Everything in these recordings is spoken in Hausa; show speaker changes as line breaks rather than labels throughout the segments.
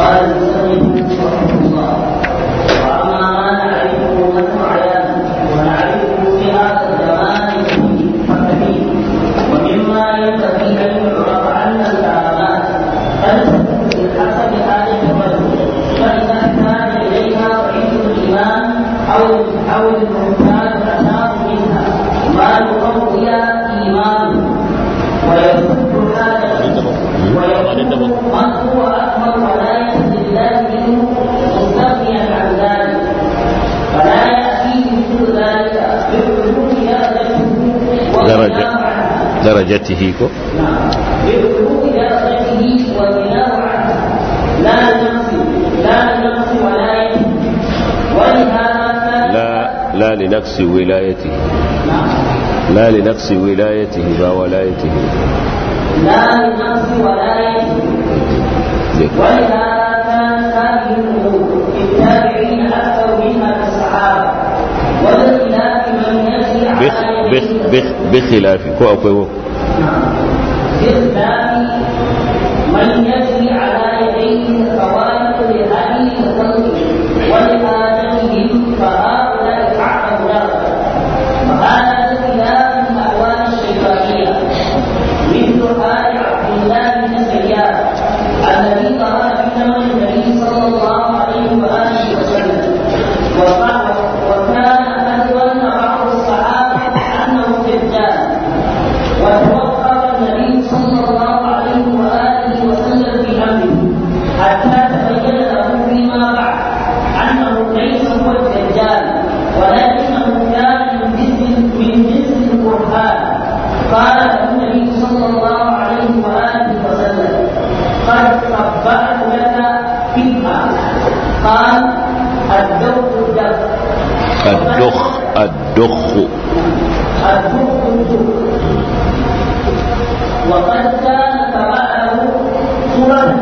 قال المسلم رحمه الله واما ما نعرفه نحن عيانا ونعرفه في هذا الزمان فكثير ومما ينبغي ان يعرف ان الكرامات قد تكون بحسب حاله الرجل فاذا احتاج اليها وعنده الايمان او او المحتاج اتاه منها ما يقوي ايمانه ويصد حاجته ويكون من هو اكبر ولايه لله منه مستغنيا عن ذلك فلا ياتيه مثل ذلك بالقلوب درجته
درجة درجته كو
نعم بالقلوب درجته والغناء عنه لا لنفس لا لنفس ولايته ولهذا كان
لا لا لنقص ولايته
نعم
لا لنقص ولايته لا ولايته
لا لنفس ولايته ولهذا كانت هذه الامور للتابعين اكثر منها في الصحابه وبخلاف من يجري
بخ
على
بخ بخ بخلاف كو akwai wo
بخلاف من يجري على يديه خوارق لهدي الخلق ولحاجتهم فهؤلاء اعظم درجه وهذا بخلاف الاهوال الشيطانيه مثل حال عبد الله بن سيار الذي ظهر في زمن النبي صلى الله عليه واله وسلم وقال وكان اهون بعض الصحابه انه دجال وتوقف النبي صلى الله عليه واله وسلم في امره حتى تبين له فيما بعد انه ليس هو الدجال ولكنه كان من جنس من جنس القران قال له النبي صلى الله عليه واله وسلم قد خبأت لك فيها قال الدوق الدف
الدخ الدخ
الدوق الدوق وقد كان تبعه سورة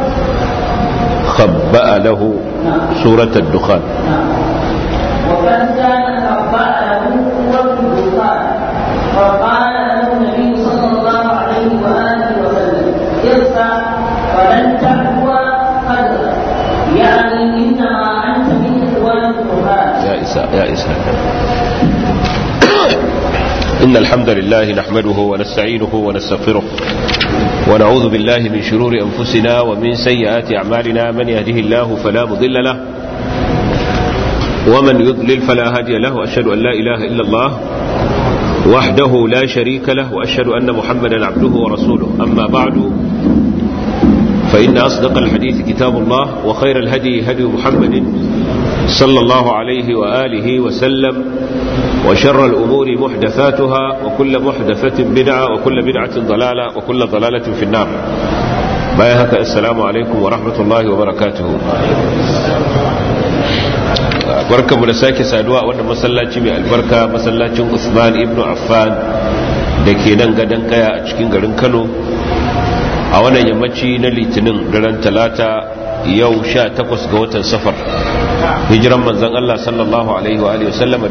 خبأ له سورة الدخان
وقد كان خبأ له سورة الدخان وقال له النبي صلى الله عليه وآله وسلم ارفع ولن تعفو قدرك يعني إنما أنت من إخوان القرآن
يا إساء يا إساء إن الحمد لله نحمده ونستعينه ونستغفره ونعوذ بالله من شرور أنفسنا ومن سيئات أعمالنا من يهده الله فلا مضل له ومن يضلل فلا هادي له أشهد أن لا إله إلا الله وحده لا شريك له وأشهد أن محمدا عبده ورسوله أما بعد فإن أصدق الحديث كتاب الله وخير الهدي هدي محمد صلى الله عليه وآله وسلم وشر الأمور محدثاتها وكل محدثة بدعة وكل بدعة ضلالة وكل ضلالة في النار بايهك السلام عليكم ورحمة الله وبركاته barkanmu da sake saduwa a wannan masallaci mai albarka masallacin Usman ibn Affan da ke nan gadon kaya a cikin garin Kano a wannan yammaci na litinin daren talata yau sha takwas ga watan safar hijiran manzan Allah sallallahu alaihi wa alihi wasallama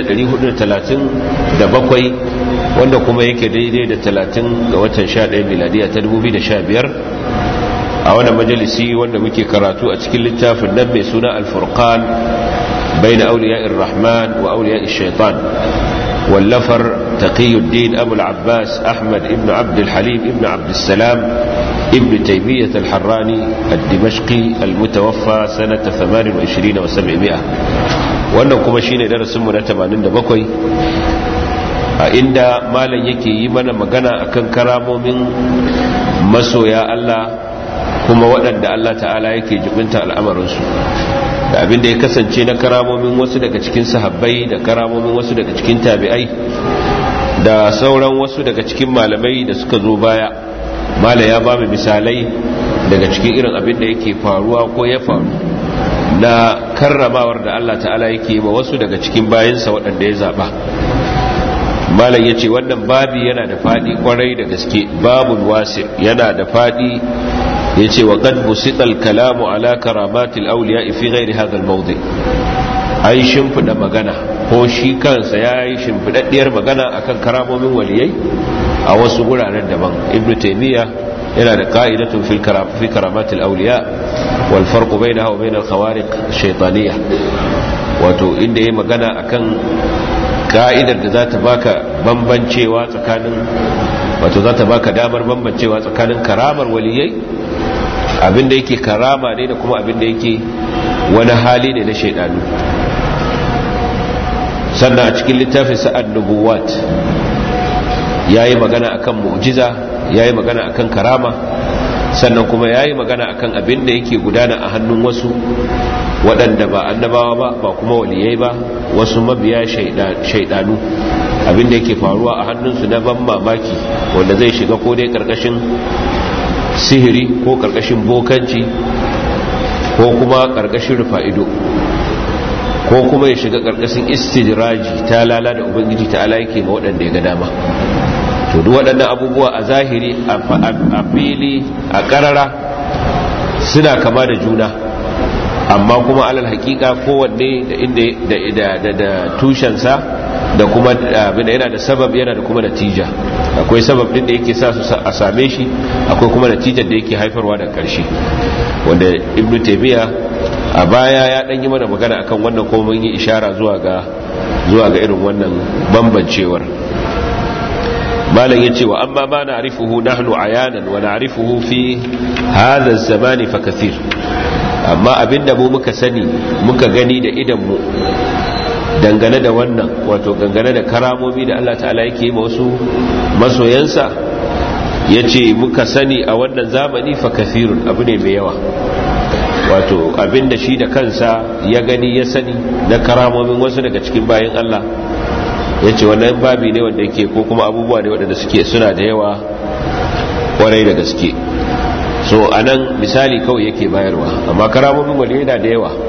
1437 wanda kuma yake daidai da 30 ga watan 11 miladiya ta 2015 a wannan majalisi wanda muke karatu a cikin littafin nan mai suna al-furqan bayna awliya'ir rahman wa awliya'ir shaitan واللفر تقي الدين أبو العباس أحمد ابن عبد الحليم ابن عبد السلام ابن تيمية الحراني الدمشقي المتوفى سنة 28 و700 wannan kuma shine darasin mu na 87 a inda malam yake yi mana magana akan karamomin masoya Allah kuma waɗanda Allah ta'ala yake jibinta al'amarinsu da abin da ya kasance na karamomin wasu daga cikin sahabbai da karamomin wasu daga cikin tabi'ai da sauran wasu daga cikin malamai da suka zo baya mala ya ba mu misalai daga cikin irin abin da yake faruwa ko ya faru na karramawar da Allah ta'ala yake yi wa wasu daga cikin bayansa waɗanda ya zaɓa malam ya ce wannan babi yana da faɗi kwarai da gaske babul wasi yana da faɗi ya ce wa qad busita kalamu ala karamatil awliya fi ghairi hadha al-mawdi ai shimfida magana ko shi kansa yayi shimfidaddiyar magana akan karamomin waliyai a wasu guraren daban ibnu taymiya yana da qa'idatun fil karam fi karamatil awliya wal farqu bainaha wa bainal khawariq shaytaniyya wato inda yayi magana akan ka'idar da za ta baka bambancewa tsakanin wato za ta baka damar bambancewa tsakanin karamar waliyai abinda yake karama ne da kuma abinda yake wani hali ne na shaidanu sannan a cikin littafin sa'ad nubuwat ya yi magana akan mu'jiza ya yi magana akan karama sannan kuma ya yi magana akan abinda yake gudana a hannun wasu waɗanda ba annabawa ba ba kuma waliyai ba wasu mabiya shaidanu abinda yake faruwa a hannunsu na ban mamaki wanda zai shiga ko dai karkashin sihiri ko karkashin bokanci ko kuma karkashin rufa'ido ko kuma ya shiga karkashin istijiraji ta lala da ubangiji ta ala yake ma waɗanda ya ga dama to duk waɗannan abubuwa a zahiri a fili a ƙarara suna kama da juna amma kuma alal hakika kowanne da inda da tushensa da kuma abin yana da sabab yana da kuma natija akwai sabab din da yake sa su a same shi akwai kuma natijar da yake haifarwa da karshe wanda ibnu taymiya a baya ya dan yi mana magana akan wannan kuma mun yi ishara zuwa ga zuwa ga irin wannan bambancewar malam yace wa amma ma na'rifuhu nahnu ayanan wa na'rifuhu fi hadha az-zamani fa kathir amma abinda mu muka sani muka gani da idan mu dangane da wannan wato dangane da karamomi da Allah ta'ala yake yi wasu masoyansa ya ce muka sani a wannan zamani fa kafirun abu ne mai yawa wato abinda shi da kansa ya gani ya sani na karamomin wasu daga cikin bayan Allah ya ce wannan babi ne wanda yake ko kuma abubuwa ne waɗanda suke suna da yawa kwarai da gaske so a nan misali kawai yake bayarwa amma karamomin wani yana da yawa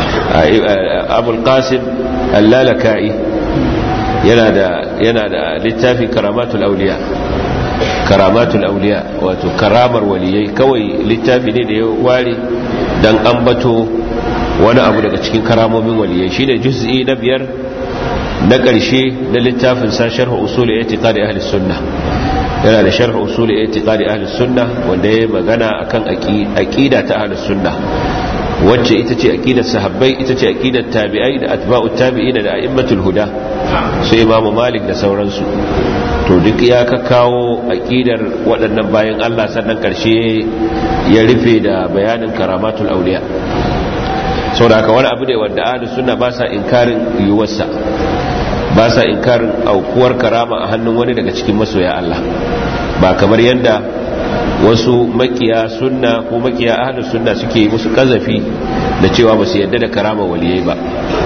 abul qasim allalaka'i yana da yana da littafin karamatul auliya karamatul auliya wato karamar waliyai kawai littafi ne da ya ware dan ambato wani abu daga cikin karamomin waliyai shine juz'i na biyar na ƙarshe na littafin sa sharh usul i'tiqadi ahli sunnah yana da sharh usul i'tiqadi ahli sunnah wanda ya magana akan aqida ta ahli sunnah wacce ita ce aqidar sahabbai ita ce aqidar tabi'ai da atba'ut tabi'ina da a'immatul huda su imamu malik da sauransu to duk ya ka kawo aqidar waɗannan bayan Allah sannan karshe ya rufe da bayanin karamatul auliya saboda haka wani abu ne wanda ahlus sunna ba sa inkarin yiwuwarsa ba sa inkarin aukuwar karama a hannun wani daga cikin masoya Allah ba kamar yadda wasu makiya sunna ko makiya ahlus sunna suke yi musu kazafi da cewa ba su yadda da karama waliyai ba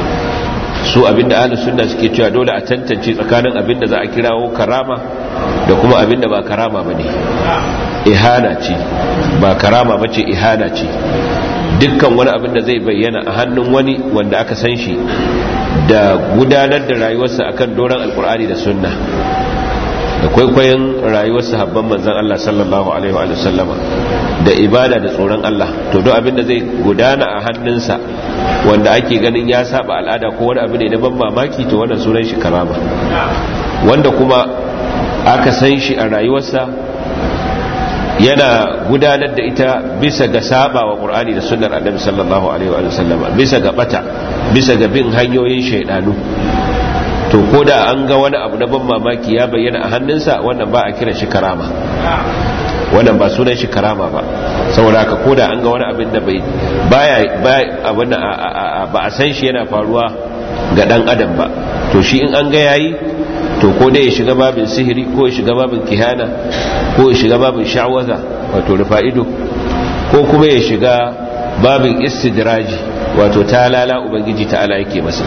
su abinda ahlus sunna suke cewa dole a tantance tsakanin abinda za a kirawo karama da kuma abinda ba karama bane ihana ce ba karama bace ihana ce dukkan wani abin da zai bayyana a hannun wani wanda aka san shi da gudanar da rayuwarsa akan doron alkur'ani da sunna da kwaikwayon rayuwar sahabban manzan Allah sallallahu alaihi wa sallama da ibada da tsoron Allah to duk abin da zai gudana a hannunsa wanda ake ganin ya saba al'ada ko wani abu ne na ban mamaki to wannan sunan shi karama wanda kuma aka san shi a rayuwarsa yana gudanar da ita bisa ga saba wa qur'ani da sunnar annabi sallallahu alaihi wa sallama bisa ga bata bisa ga bin hanyoyin shaidanu to ko da an ga wani abu na ban mamaki ya bayyana a hannunsa wannan ba a kira shi karama wannan ba sunan shi karama ba saboda haka ko da an ga wani abin da bai baya abin ba a san shi yana faruwa ga dan adam ba to shi in an ga yayi to ko dai ya shiga babin sihiri ko ya shiga babin kihana ko ya shiga babin sha'waza wato rufa'ido ko kuma ya shiga babin istidraji wato talala ubangiji ta'ala yake masa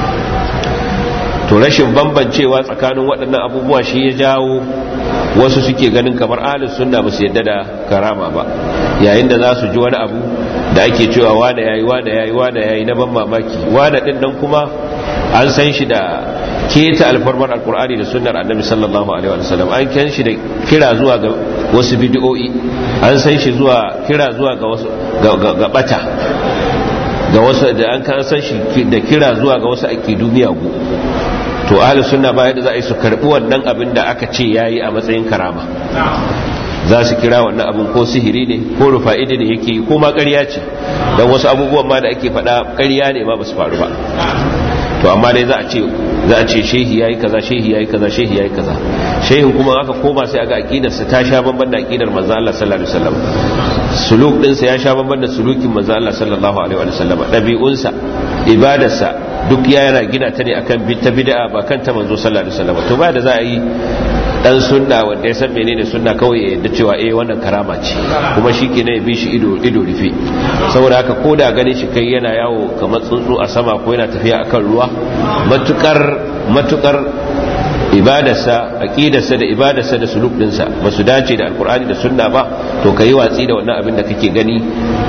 to rashin bambancewa tsakanin waɗannan abubuwa shi ya jawo wasu suke ganin kamar ahlus sunna ba su yadda da karama ba yayin da za su ji wani abu da ake cewa wane yayi wane yayi wane yayi na ban mamaki wane din nan kuma an san shi da keta alfarmar alkur'ani da sunnar annabi sallallahu alaihi wa sallam an kan shi da kira zuwa ga wasu bid'o'i an san shi zuwa kira zuwa ga wasu ga bata ga wasu da an kan san shi da kira zuwa ga wasu aqidu miyagu to ahlus sunna ba yadda za a yi su karbi wannan abin da aka ce yayi a matsayin karama za su kira wannan abin ko sihiri ne ko rufa'idi ne yake ko ma ƙarya ce don wasu abubuwan ma da ake faɗa ƙarya ne ma ba su faru ba to amma dai za a ce za a ce shehi yayi kaza shehi yayi kaza shehi yayi kaza shehin kuma aka koma sai aga aqidar sa ta sha bamban da aqidar manzo Allah sallallahu alaihi wasallam suluk din sa ya sha bamban da sulukin manzo Allah sallallahu alaihi wasallam dabi'un sa ibadar sa duk ya yana gina ta ne akan ta bid'a ba kan ta manzo sallallahu alaihi wasallam to ba da za a yi dan sunna wanda ya san menene sunna kawai ya yadda cewa eh wannan karama ce kuma shi ke ya bi shi ido ido rufe saboda haka ko da ganin shi kai yana yawo kamar tsuntsu a sama ko yana tafiya akan ruwa matukar matukar ibadarsa aqidarsa da ibadarsa da suluk dinsa ba su dace da alkur'ani da sunna ba to kai watsi da wannan abin da kake gani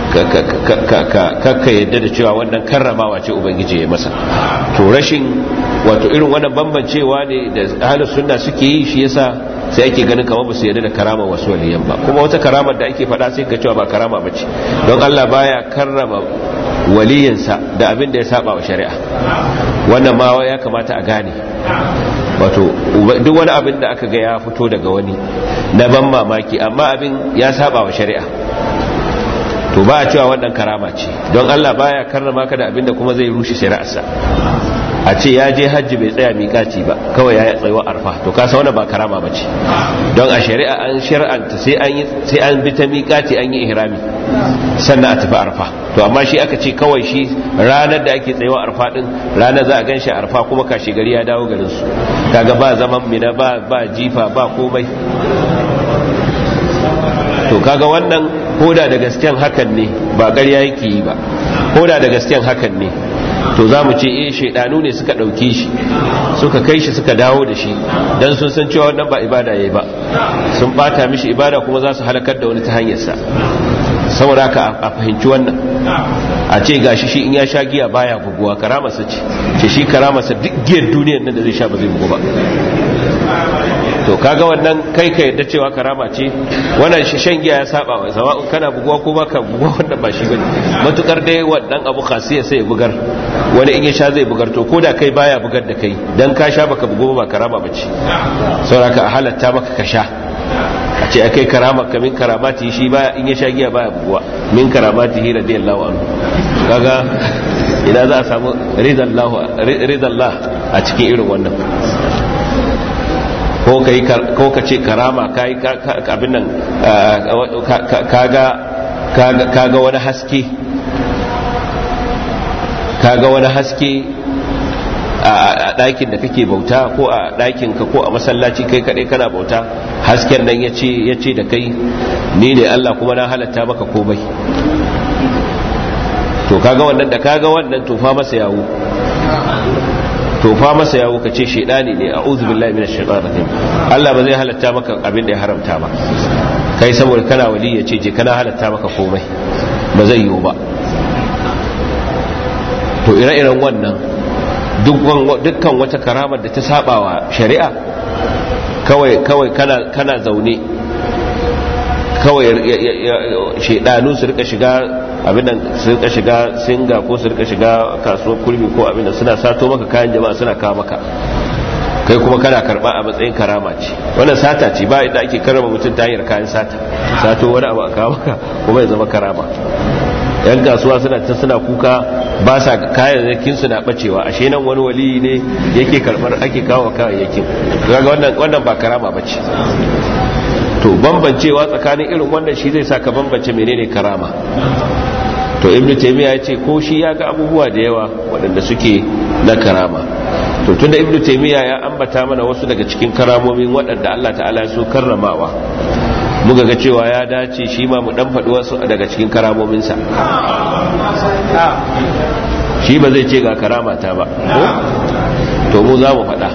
ka yadda da cewa wannan karramawa ce ubangiji ya masa to rashin wato irin wannan bambancewa ne da ahlus sunna suke yi shi yasa sai ake ganin kamar ba su yarda da karama wasu waliyan ba kuma wata karamar da ake faɗa sai ka cewa ba karama ba ce don Allah baya karrama waliyinsa da abin da ya saba wa shari'a wannan ma ya kamata a gane wato duk wani abin da aka ga ya fito daga wani na ban mamaki amma abin ya saba wa shari'a to ba a cewa wannan karama ce don Allah baya karrama ka da abin da kuma zai rushe shari'arsa a ce ya je hajji bai tsaya miƙaci ba kawai ya tsayuwa arfa to kasa wani ba karama ba ce don a shari'a an shari'anta sai an yi sai an bi ta miƙaci an yi ihrami sannan a tafi arfa to amma shi aka ce kawai shi ranar da ake tsayuwa arfa din ranar za a gan shi arfa kuma kashi gari ya dawo garin su kaga ba zaman mina ba ba jifa ba komai to kaga wannan koda da gasken hakan ne ba ƙarya yake yi ba koda da gasken hakan ne to za mu ce eh shaidanu ne suka ɗauke shi suka kai shi suka dawo da shi don sun san cewa wannan ba ibada ya yi ba sun bata mishi ibada kuma za su halakar da wani ta hanyarsa saboda haka a fahimci wannan a ce gashi shi in ya sha giya baya buguwa karamarsa ce ce shi karamarsa duk giyar duniyar nan da zai sha ba zai bugu ba to kaga wannan kai ka yadda cewa karama ce wannan shi shan giya ya saba wa sawa'un kana buguwa ko baka buguwa wannan ba shi bane matukar dai wannan abu khasiya sai ya bugar wani in ya sha zai bugar to koda kai baya bugar da kai dan ka sha baka bugu ba karama bace saboda a halatta maka ka sha a ce akai karama ka min karamati shi baya in ya sha giya baya buguwa min karamati hi radiyallahu anhu kaga ina za a samu ridallahu ridallah a cikin irin wannan ko ka yi ko ka ce karama kai abin nan kaga kaga wani haske kaga wani haske a ɗakin da kake bauta ko a ɗakin ka ko a masallaci kai kaɗai kana bauta hasken nan ya ce da kai ni ne Allah kuma na halatta maka komai to kaga wannan da kaga wannan tofa masa yawo tofa masa yawo ka ce shaidani ne a uzu billahi minash shaitanir rajim Allah ba zai halatta maka abin da ya haramta ba kai saboda kana wali ya ce je kana halatta maka komai ba zai yiwu ba to ire-iren wannan dukkan wata karamar da ta sabawa shari'a kawai kawai kana kana zaune kawai shaidanu su rika shiga abin nan su rika shiga singa ko su rika shiga kasuwar kurmi ko abin nan suna sato maka kayan jama'a suna kawo maka kai kuma kana karba a matsayin karama ce wannan sata ce ba inda ake karama mutum ta hanyar kayan sata sato wani abu a kawo maka kuma ya zama karama yan kasuwa suna ta suna kuka ba sa kayayyakin su na bacewa ashe nan wani wali ne yake karbar ake kawo kayayyakin kaga wannan wannan ba karama bace to bambancewa tsakanin irin wannan shi zai saka bambance menene karama to ibnu taymiya ya ce ko shi ya ga abubuwa da yawa waɗanda suke na karama to tunda ibnu taymiya ya ambata mana wasu daga cikin karamomin waɗanda Allah ta'ala ya so karramawa muka ga cewa ya dace shi ma mu dan faɗi wasu daga cikin karamominsa shi ba zai ce ga karamata ba to mu za mu faɗa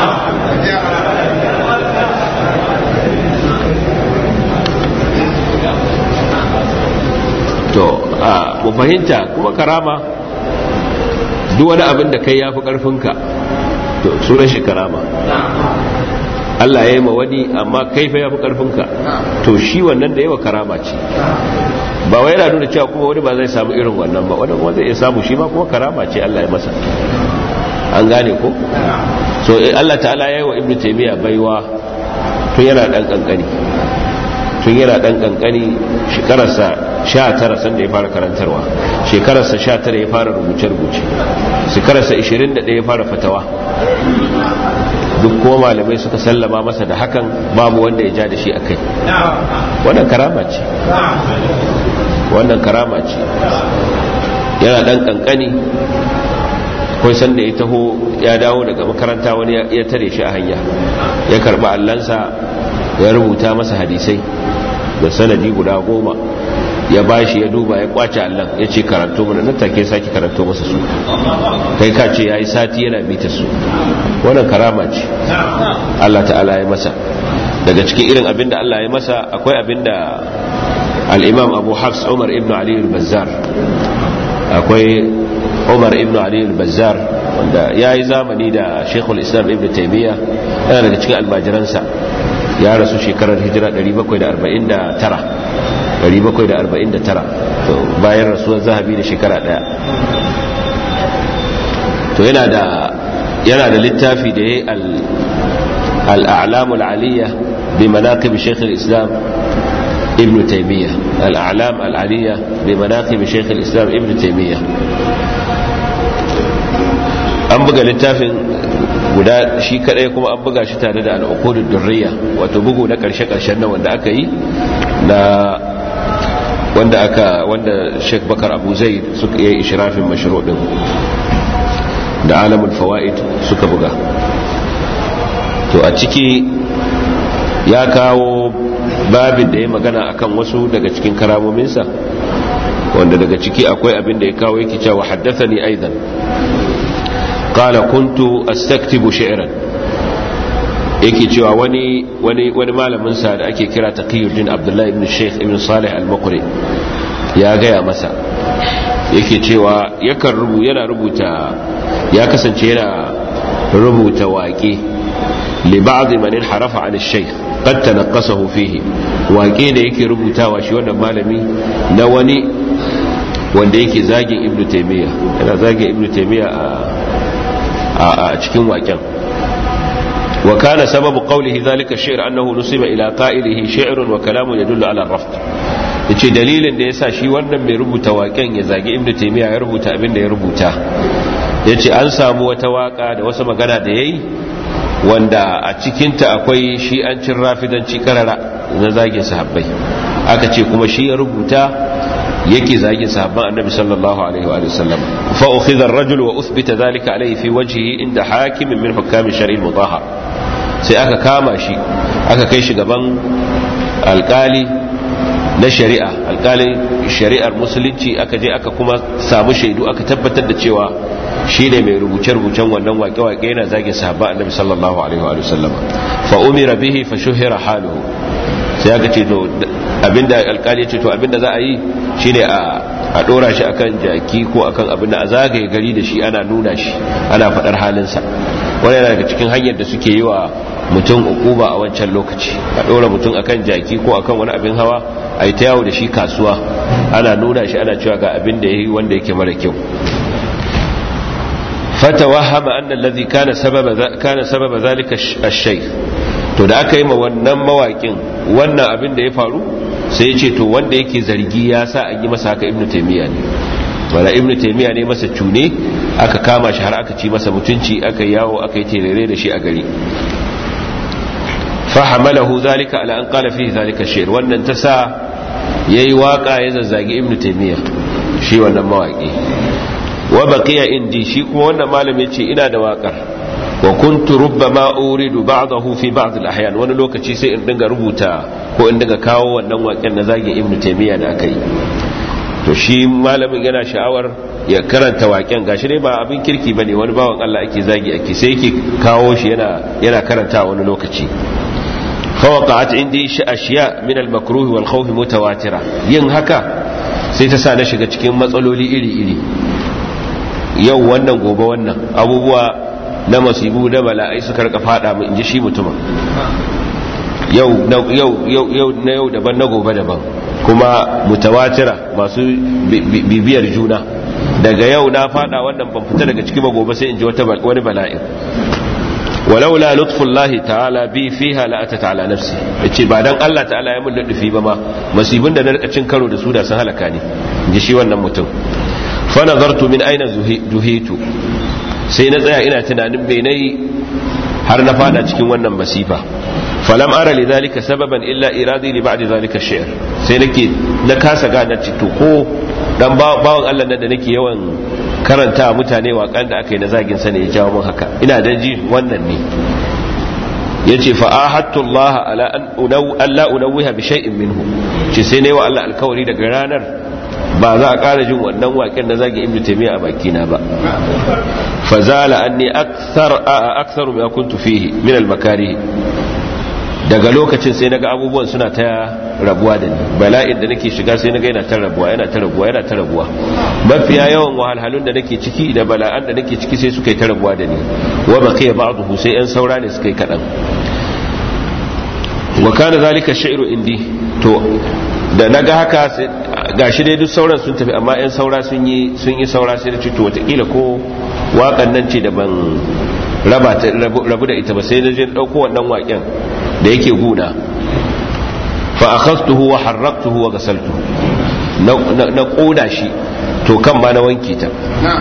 to a mu fahimta kuma karama duk wani abin da kai ya fi ƙarfinka to sunan shi karama Allah ya yi ma wani amma kai fa ya fi ƙarfinka to shi wannan da yawa karama ce ba wai yana nuna cewa kuma wani ba zai samu irin wannan ba wani kuma zai iya samu shi ma kuma karama ce Allah ya masa an gane ko so Allah ta'ala ya yi wa ibnu taymiya baiwa tun yana dan kankani tun tun yana dan kankani shekararsa 19 sanda ya fara karantarwa shekararsa 19 ya fara rubuce-rubuce shekararsa 21 ya fara fatawa duk kuma malamai suka sallama masa da hakan babu wanda ya ja da shi a kai wannan karama ce wannan karama ce yana dan kankani kai sanda ya taho ya dawo daga makaranta wani ya tare shi a hanya ya karba allansa ya rubuta masa hadisai da sanadi guda goma ya bashi ya duba ya kwace allan ya ce karanto mana nan take sake karanto masa su kai ka ce ya yi sati yana bita su wannan karama ce Allah ta'ala ya masa daga cikin irin abinda Allah ya masa akwai abinda al-imam abu hafs umar ibn ali al-bazzar akwai umar ibn ali al-bazzar wanda ya yi zamani da shekul islam ibn taimiyya yana daga cikin almajiransa ya rasu shekarar hijira 749 bayan rasuwar zahabi da shekara daya to yana da yana da littafi da ya yi al'alamul aliyya bi manaqib shaykh al-islam ibn taimiyya al'alam al'aliyya bi manaqib shaykh al-islam ibn taimiyya an buga littafin guda shi kadai kuma an buga shi tare da al'uqudud durriya wato bugu na karshe karshen nan wanda aka yi na wanda aka wanda Sheikh Bakar Abu Zaid suka yi ishrafin mashru' din da alamul fawaid suka buga to a ciki ya kawo babin da ya magana akan wasu daga cikin karamominsa wanda daga ciki akwai abin da ya kawo yake cewa haddathani aidan qala kuntu astaktibu shi'ran yake cewa wani wani wani malamin sa da ake kira Taqiyuddin Abdullah ibn Sheikh ibn Salih al-Muqri ya gaya masa yake cewa yakan rubu yana rubuta ya kasance yana rubuta waƙe li ba'd man harafa 'an ash-shaykh qad tanaqqasahu fihi waƙe da yake rubutawa shi wannan malami na wani wanda yake zagin Ibn Taymiyyah yana zagin Ibn Taymiyyah a a cikin waƙen وكان سبب قوله ذلك الشعر أنه نسب إلى قائله شعر وكلام يدل على الرفض yace dalilin da yasa shi wannan mai rubuta waken ya zagi ibnu taymiya ya rubuta abin da ya rubuta yace an samu wata waka da wasu magana da yayi wanda a cikin ta akwai shi an cin rafidanci karara na zagin sahabbai aka ce kuma shi ya rubuta yake zagin sahabban annabi sallallahu alaihi wa sallam fa ukhidha ar-rajul wa uthbita dhalika alayhi fi wajhihi inda hakimin min hukam shar'i mudahhar sai aka kama shi aka kai shi gaban alkali na shari'a alkalin shari'ar musulunci aka je aka kuma samu shaidu aka tabbatar da cewa shi ne mai rubuce-rubucen wannan wake-wake yana zagin sahabba annabi sallallahu alaihi wa sallam fa umira bihi fa shuhira haluhu sai aka ce to abinda alkali ya ce to abinda za a yi shine a a dora shi akan jaki ko akan abinda a zagaye gari da shi ana nuna shi ana faɗar halinsa wani yana daga cikin hanyar da suke yi wa mutum ukuba a wancan lokaci a ɗora mutum akan jaki ko akan wani abin hawa a yi ta yawo da shi kasuwa ana nuna shi ana cewa ga abin da ya yi wanda yake mara kyau fatawahama anna allazi kana sababa kana sababa zalika ash-shay to da aka yi ma wannan mawakin wannan abin da ya faru sai ya ce to wanda yake zargi ya sa an yi masa haka ibnu taymiya ne wala ibnu taymiya ne masa cune aka kama shi har aka ci masa mutunci aka yawo aka yi terere da shi a gari fahamalahu zalika ala an qala fihi zalika shi'r wannan ta sa yayi waka ya zazzagi ibnu taymiya shi wannan mawaki wa baqiya indi shi kuma wannan malami yace ina da wakar wa kuntu rubbama uridu ba'dahu fi ba'd al-ahyan wani lokaci sai in dinga rubuta ko in dinga kawo wannan waken na zagin ibnu taymiya da aka yi to shi malamin yana sha'awar ya karanta waken gashi dai ba abin kirki bane wani bawan Allah ake zagi ake sai yake kawo shi yana yana karanta wani lokaci fawaqa'at indi ashiya min al-makruh wal khawf mutawatira yin haka sai ta sa na shiga cikin matsaloli iri iri yau wannan gobe wannan abubuwa na masibu da bala'ai suka rika fada mu inji shi mutumin yau yau yau na yau daban na gobe daban kuma mutawatira masu bibiyar juna daga yau na fada wannan ban fita daga ciki ba gobe sai in ji wata wani bala'in walaula lutfullahi ta'ala bi fiha la atat ala nafsi yace ba dan Allah ta'ala ya mun ludufi ba ma masibin da na rika cin karo da su da sun halaka ni ji shi wannan mutum fa nazartu min aina duhitu sai na tsaya ina tunanin bai nayi har na fada cikin wannan masifa falam ara li zalika sababan illa iradi li ba'di zalika shi'r sai nake na kasa gane to ko dan bawan Allah nan da nake yawan karanta mutane waƙan da aka yi na zagin sa ne ya jawo mun haka ina da ji wannan ne yace fa ahattu Allah ala an unaw alla unawwiha bi shay'in minhu ce sai ne wa Allah alkawari daga ranar ba za a ƙara jin wannan waƙen na zagin ibnu taymiya a bakina ba fa zala anni akthar akthar ma kuntu fihi min al makarih daga lokacin sai naga abubuwan suna ta rabuwa da ni bala'in da nake shiga sai naga yana ta rabuwa yana ta rabuwa yana ta rabuwa mafiya yawan wahalhalun da nake ciki da bala'an da nake ciki sai suka yi ta rabuwa da ni wa baqiya ba'dahu sai yan saura ne suka yi kadan wa kana zalika sha'iru indi to da naga haka sai gashi dai duk sauran sun tafi amma yan saura sun yi sun yi saura sai da ci to wataƙila ko waƙan nan ce da ban raba rabu da ita ba sai na je ɗauko wannan waƙen da yake guna fa akhastuhu wa harraktuhu wa ghasaltuhu na koda shi to kan ma na wanke ta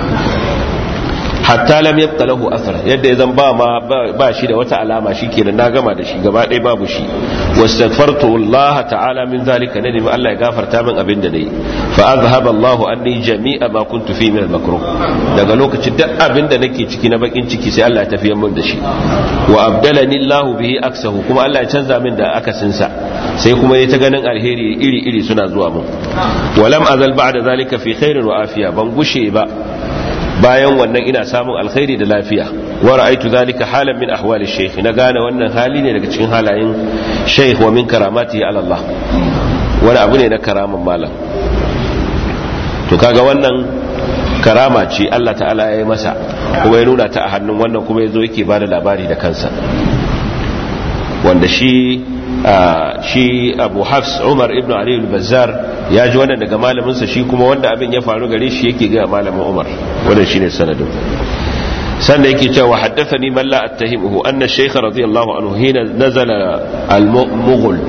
hatta lam yabqa lahu athar yadda yazan ba ma ba shi da wata alama shikenan na gama da shi gaba ɗaya babu shi wastaghfartu Allah ta'ala min zalika nadi ma Allah ya gafarta min abin da nayi fa azhaba Allah anni jami'a ma kuntu fi min al-makruh daga lokacin duk abin da nake ciki na bakin ciki sai Allah ya tafiya min da shi wa abdalani Allah bihi aksahu kuma Allah ya canza min da akasin sa sai kuma ya ta ganin alheri iri iri suna zuwa mun walam azal ba'da zalika fi khairin wa afiya ban gushe ba bayan wannan ina samun alkhairi da lafiya wa ra'aytu zalika halan min ahwali shaykh na gane wannan hali ne daga cikin halayen shaykh wa min karamatihi ala Allah wani abu ne na karaman malam to kaga wannan karama ce Allah ta'ala ya yi masa kuma ya nuna ta a hannun wannan kuma ya zo yake bada labari da kansa wanda shi shi abu hafs umar ibn ali al-bazzar ya ji wannan daga malaminsa shi kuma wanda abin ya faru gare shi yake ga malamin umar wannan shine sanadin sannan yake cewa haddathani man la attahimuhu anna ash-shaykh radiyallahu anhu hina nazala al-mughul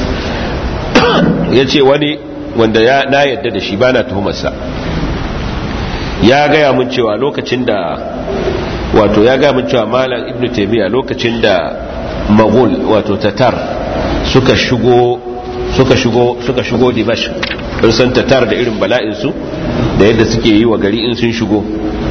yace wani wanda ya na yadda da shi bana tuhumarsa ya gaya mun cewa lokacin da wato ya gaya mun cewa malam ibnu taymiya lokacin da maghul wato tatar suka shigo suka shigo suka shigo dimash sun san tatar da irin bala'in su da yadda suke yi wa gari in sun shigo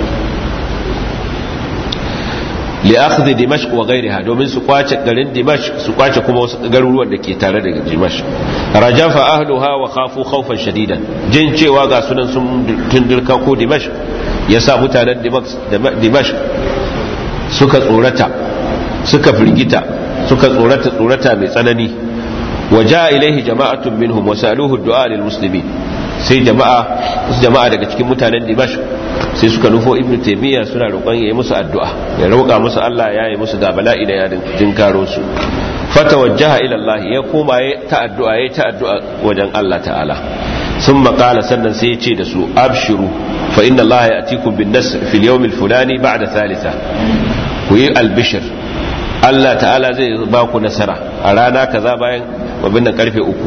li akhdhi dimashq wa ghayriha domin su kwace garin dimashq su kwace kuma wasu garuruwan da ke tare da dimashq rajafa ahluha wa khafu khawfan shadidan jin cewa ga sunan sun tundurka ko dimashq yasa mutanen dimashq suka tsorata suka firgita suka tsorata tsorata mai tsanani waja ilaihi jama'atun minhum wasaluhu du'a lil muslimin sai jama'a jama'a daga cikin mutanen Dimash sai suka nufo Ibn Taymiyyah suna roƙon yayi musu addu'a ya roƙa musu Allah ya yi musu da bala'i da yadin tinkaro su fatawajjaha ila Allah ya koma ya ta addu'a ya ta addu'a wajen Allah ta'ala ثم قال سنن سيتي دسو أبشروا فإن الله يأتيكم بالنصر في اليوم الفلاني بعد ثالثة وي البشر Allah ta'ala zai ba ku nasara a rana kaza bayan wabin nan karfe uku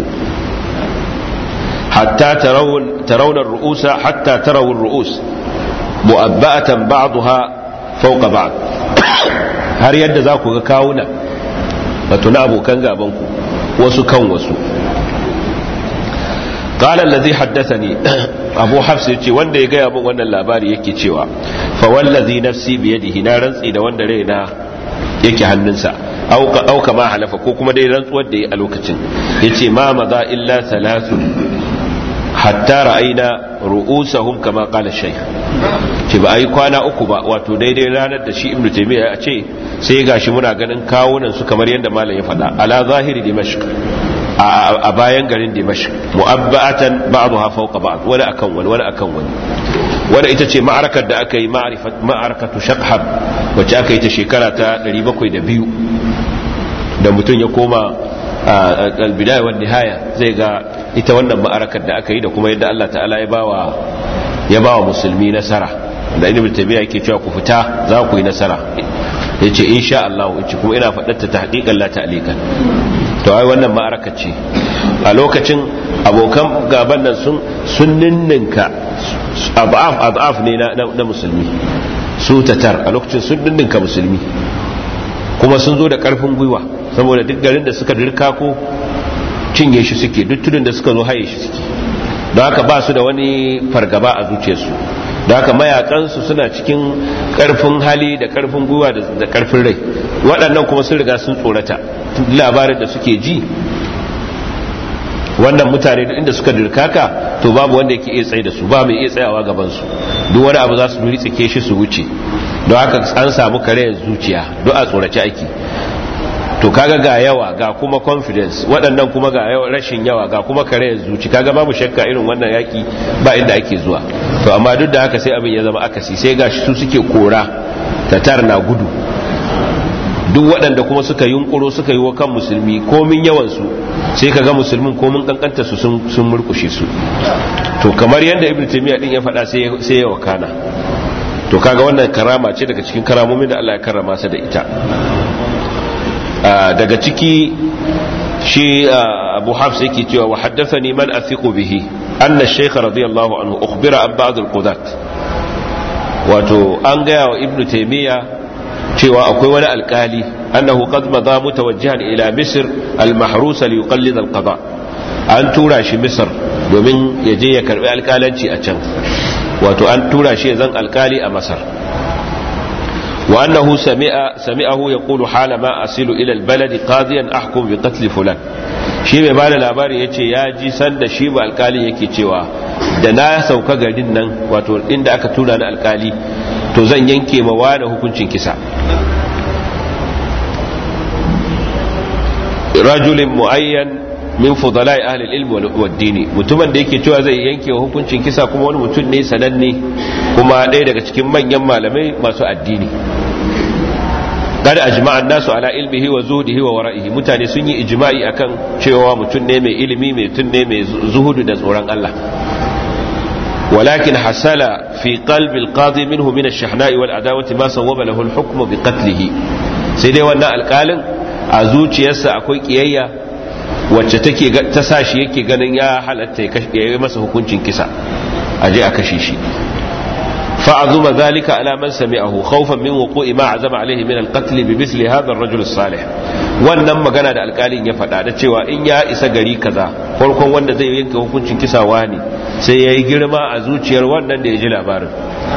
hatta tarawun ru'usa hatta tarawun ru'us mu'abba'atan ba'daha fawqa ba'd har yadda za ku ga kawuna wato na abokan gaban ku wasu kan wasu قال الذي حدثني ابو حفص yace wanda ya gaya min wannan labari yake cewa fa wallazi nafsi biyadihi na rantsi da wanda raina yake hannunsa au kama halafa ko kuma dai rantsuwar da ya a lokacin yace ma maza illa salatu hatta ra'ayna ru'usahum kama qala shaykh ce ba ai kwana uku ba wato daidai ranar da shi ibnu taymiya ya ce sai gashi muna ganin kawunan su kamar yadda malam ya faɗa ala zahiri dimashq a bayan garin dimashq mu'abba'atan ba'daha fawqa ba'd wani akan wani wani akan wani wadda ita ce ma'arakar da aka yi ma'arakatu shakhab wacce aka yi ta shekara ta 702 da mutum ya koma albidaya wa nihaya zai ga ita wannan ma'arakar da aka yi da kuma yadda Allah ta'ala ya bawa ya bawa musulmi nasara da ibn tabiya yake cewa ku fita za ku yi nasara yace insha Allah yace kuma ina faɗar ta tahqiqan la ta'liqan to ai wannan ma'araka ce a lokacin abokan gaban nan sun sun ninninka adaf adaf ne na musulmi su tatar a lokacin sun ninninka musulmi kuma sun zo da karfin gwiwa saboda duk garin da suka dirka ko cinye shi suke duk tudun da suka zo haye shi suke don haka ba su da wani fargaba a zuciyarsu don haka mayakansu suna cikin karfin hali da karfin gwiwa da karfin rai waɗannan kuma sun riga sun tsorata labarin da suke ji wannan mutane inda suka dirkaka to babu wanda yake iya tsaye da su ba mai iya tsayawa gaban su duk wani abu za su duri tsake shi su wuce don haka an samu karayar zuciya duk a tsorace ake to kaga ga yawa ga kuma confidence waɗannan kuma ga rashin yawa ga kuma karayar zuci kaga babu shakka irin wannan yaki ba inda ake zuwa to amma duk da haka sai abin ya zama akasi sai ga su suke kora tatar na gudu duk waɗanda kuma suka yunkuro suka yi wa kan musulmi komin yawansu sai ka ga musulmin komin kankanta su sun murkushe su to kamar yadda ibn taymiya din ya faɗa sai ya wakana to kaga wannan karama ce daga cikin karamomin da Allah ya karrama sa da ita daga ciki shi abu hafs yake cewa wa haddathani man athiqu bihi anna ash-shaykh radiyallahu anhu ukhbira an ba'd al-qudat wato an gaya wa ibn taymiya cewa akwai wani alkali annahu qad madha mutawajjihan ila misr al-mahrus li yuqallid al-qada an tura shi misr domin ya je ya karbi alkalanci a can wato an tura shi zan alkali a masar wa annahu sami'a sami'ahu yaqulu hala ma asilu ila al-balad qadiyan ahkum bi qatl fulan shi mai bada labari yace ya ji sanda shi ba alkali yake cewa da na sauka garin nan wato inda aka tura ni alkali to zan yanke ma wani hukuncin kisa rajulin mu'ayyan min fudala'i ahli al-ilm wal dini mutumin da yake cewa zai yanke hukuncin kisa kuma wani mutum ne sananne kuma ɗaya daga cikin manyan malamai masu addini kada ajma'a nasu ala ilmihi wa zuhudihi wa wara'ihi mutane sun yi ijma'i akan cewa mutum ne mai ilimi mai mutum ne mai zuhudu da tsoron Allah ولكن حصل في قلب القاضي منه من الشحناء والعداوة ما صوب له الحكم بقتله سيدي وانا القالن أزوج يسا أكوي كيايا wacce take ta sa shi yake ganin ya halatta ya yi masa hukuncin kisa a je a kashe shi fa'azuma zalika ala man sami'ahu khawfan min wuqu'i ma azama alaihi min al-qatl bi misli hadha ar-rajul salih wannan magana da alkalin ya faɗa da cewa in ya isa gari kaza farkon wanda zai yanke hukuncin kisa wani sai yayi girma a zuciyar wannan da ya ji labarin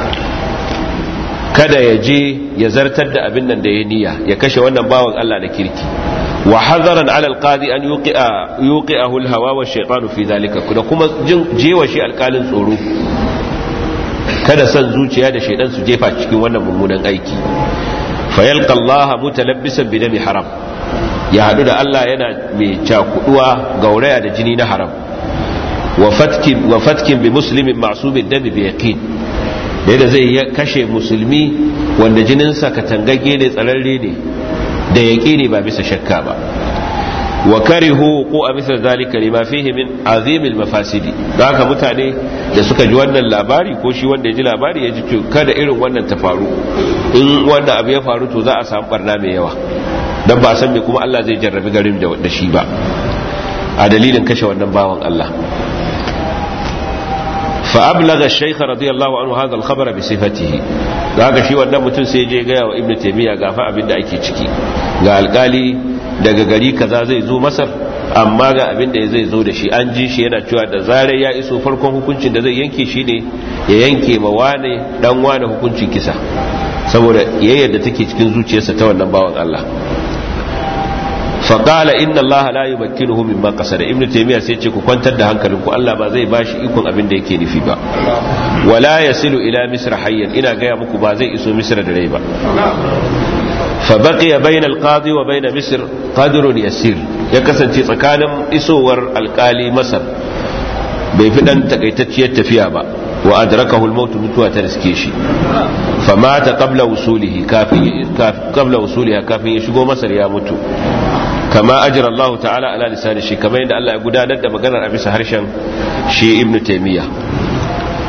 kada ya je ya zartar da abin nan da ya niyya ya kashe wannan bawan Allah da kirki wa hazaran ala alqadi an yuqi'a yuqi'ahu alhawa wa shaytanu fi zalika da kuma jewa shi alkalin tsoro kada san zuciya da shaydan su jefa cikin wannan mummunan aiki fa yalqa Allah mutalabbisan bi dami haram ya hadu da Allah yana mai cakuduwa gauraya da jini na haram wa fatkin wa fatkin bi muslimin ma'sumin dami bi yaqin da yadda zai kashe musulmi wanda jininsa katangage ne tsararre ne da yaƙi ne ba bisa shakka ba wa karihu ko a misal zalika lima fihi min azimil mafasidi da haka mutane da suka ji wannan labari ko shi wanda ya ji labari ya ji kada irin wannan ta faru in wannan abu ya faru to za a samu barna mai yawa dan ba san me kuma Allah zai jarrabi garin da shi ba a dalilin kashe wannan bawan Allah فأبلغ الشيخ رضي الله عنه هذا الخبر بصفته haka shi wannan mutum sai je gaya wa ibnu taymiya ga fa abin da ake ciki ga alkali daga gari kaza zai zo masar amma ga abin da zai zo da shi an ji shi yana cewa da zarar ya iso farkon hukuncin da zai yanke shi ne ya yanke ma wane dan wane hukuncin kisa saboda yayyar da take cikin zuciyarsa ta wannan bawan Allah faƙala inna Allah la yumakkinuhu mimma qasada ibnu taymiya sai ce ku kwantar da hankalinku Allah ba zai bashi ikon abin da yake nufi ba wala yasilu ila misra hayyan ina gaya muku ba zai iso misra da rai ba fa baqiya bayna al-qadi wa bayna misr qadrun yasir ya kasance tsakanin isowar alkali masar bai fi dan takaitacciyar tafiya ba wa adrakahu al-maut mutuwa ta riske shi famata qabla wusulihi kafin qabla wusuliha kafin ya shigo masar ya mutu kama ajira Allah ta'ala ala lisani shi kamar yadda Allah ya gudanar da maganar a bisa harshen shi ibn taymiya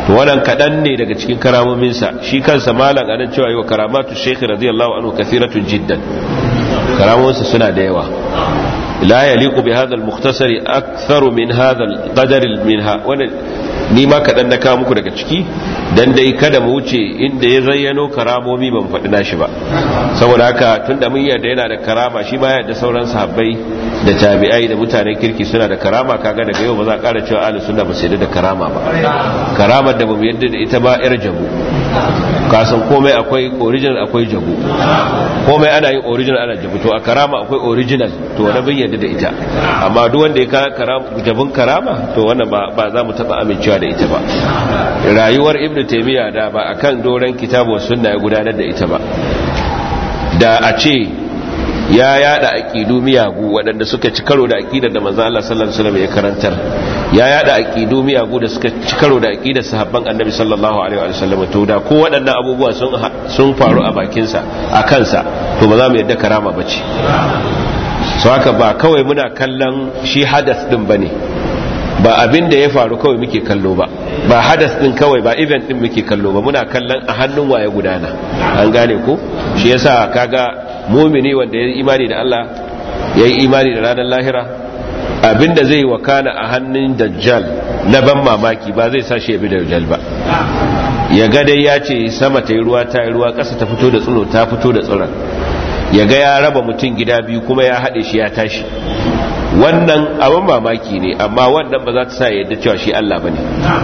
to wannan kadan ne daga cikin karamominsa shi kansa malam anan cewa yi wa karamatu shaykh radiyallahu anhu kathiratun jiddan karamominsa suna da yawa la yaliqu bi hadha al-mukhtasar akthar min hadha al-qadar minha wannan ni ma kadan na kawo muku daga ciki dan dai kada mu wuce inda ya zayyano karamomi ban faɗi nashi ba saboda haka tunda mun yarda yana da karama shi ma yarda sauran sahabbai da tabi'ai da mutanen kirki suna da karama kaga daga yau ba za a ƙara cewa ahlus sunna ba su yarda da karama ba karamar da bamu yarda da ita ba yar jabu kasan komai akwai original akwai jabu komai ana yin original ana jabu to a karama akwai original to wani bin yarda da ita amma duk wanda ya ka jabun karama to wannan ba za mu taɓa amincewa da ita ba rayuwar ibnu taymiya da ba akan doran kitabu sunna ya gudanar da ita ba da a ce ya yada aqidu miyagu waɗanda suka ci karo da aqidar da manzo Allah sallallahu alaihi wasallam ya karantar ya yada aqidu miyagu da suka ci karo da aqidar sahabban annabi sallallahu alaihi wasallam to da ko waɗannan abubuwa sun sun faru a bakin sa a kansa to ba za mu yadda karama bace so haka ba kawai muna kallon shi hadas din bane ba abin da ya faru kawai muke kallo ba ba hadas din kawai ba event din muke kallo ba muna kallon a hannun waye gudana an gane ko shi yasa kaga mumini wanda ya yi imani da Allah ya yi imani da ranar lahira abinda zai wakana a hannun dajjal na ban mamaki ba zai sa shi ya bi dajjal ba ya ga dai ya ce sama ta yi ruwa ta yi ruwa ƙasa ta fito da tsiro ta fito da tsiron ya ga ya raba mutum gida biyu kuma ya haɗe shi ya tashi wannan abin mamaki ne amma wannan ba za ta sa yadda cewa shi Allah ba ne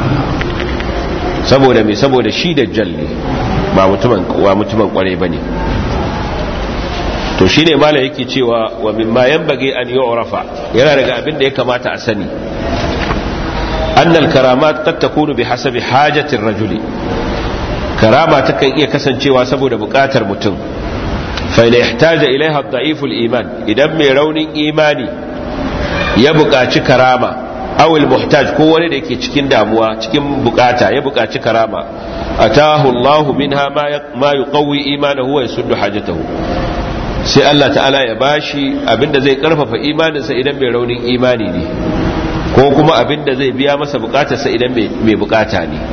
saboda mai saboda shi dajjal ne ba mutumin kwarai ba ne to shine mala yake cewa wa mimma yanbaghi an yu'rafa yana daga abin da ya kamata a sani anna al-karamat qad takunu bihasabi hajati ar-rajuli karama takan iya kasancewa saboda bukatar mutum fa ila ihtaja ilaiha ad-da'if al-iman idan mai raunin imani ya buƙaci karama aw al-muhtaj ko wani da yake cikin damuwa cikin bukata ya buƙaci karama atahu Allah minha ma yuqawwi imanahu wa yasuddu hajatahu sai Allah ta'ala ya bashi abinda zai karfafa imaninsa idan mai raunin imani ne ko kuma abinda zai biya masa bukatarsa idan mai bukata ne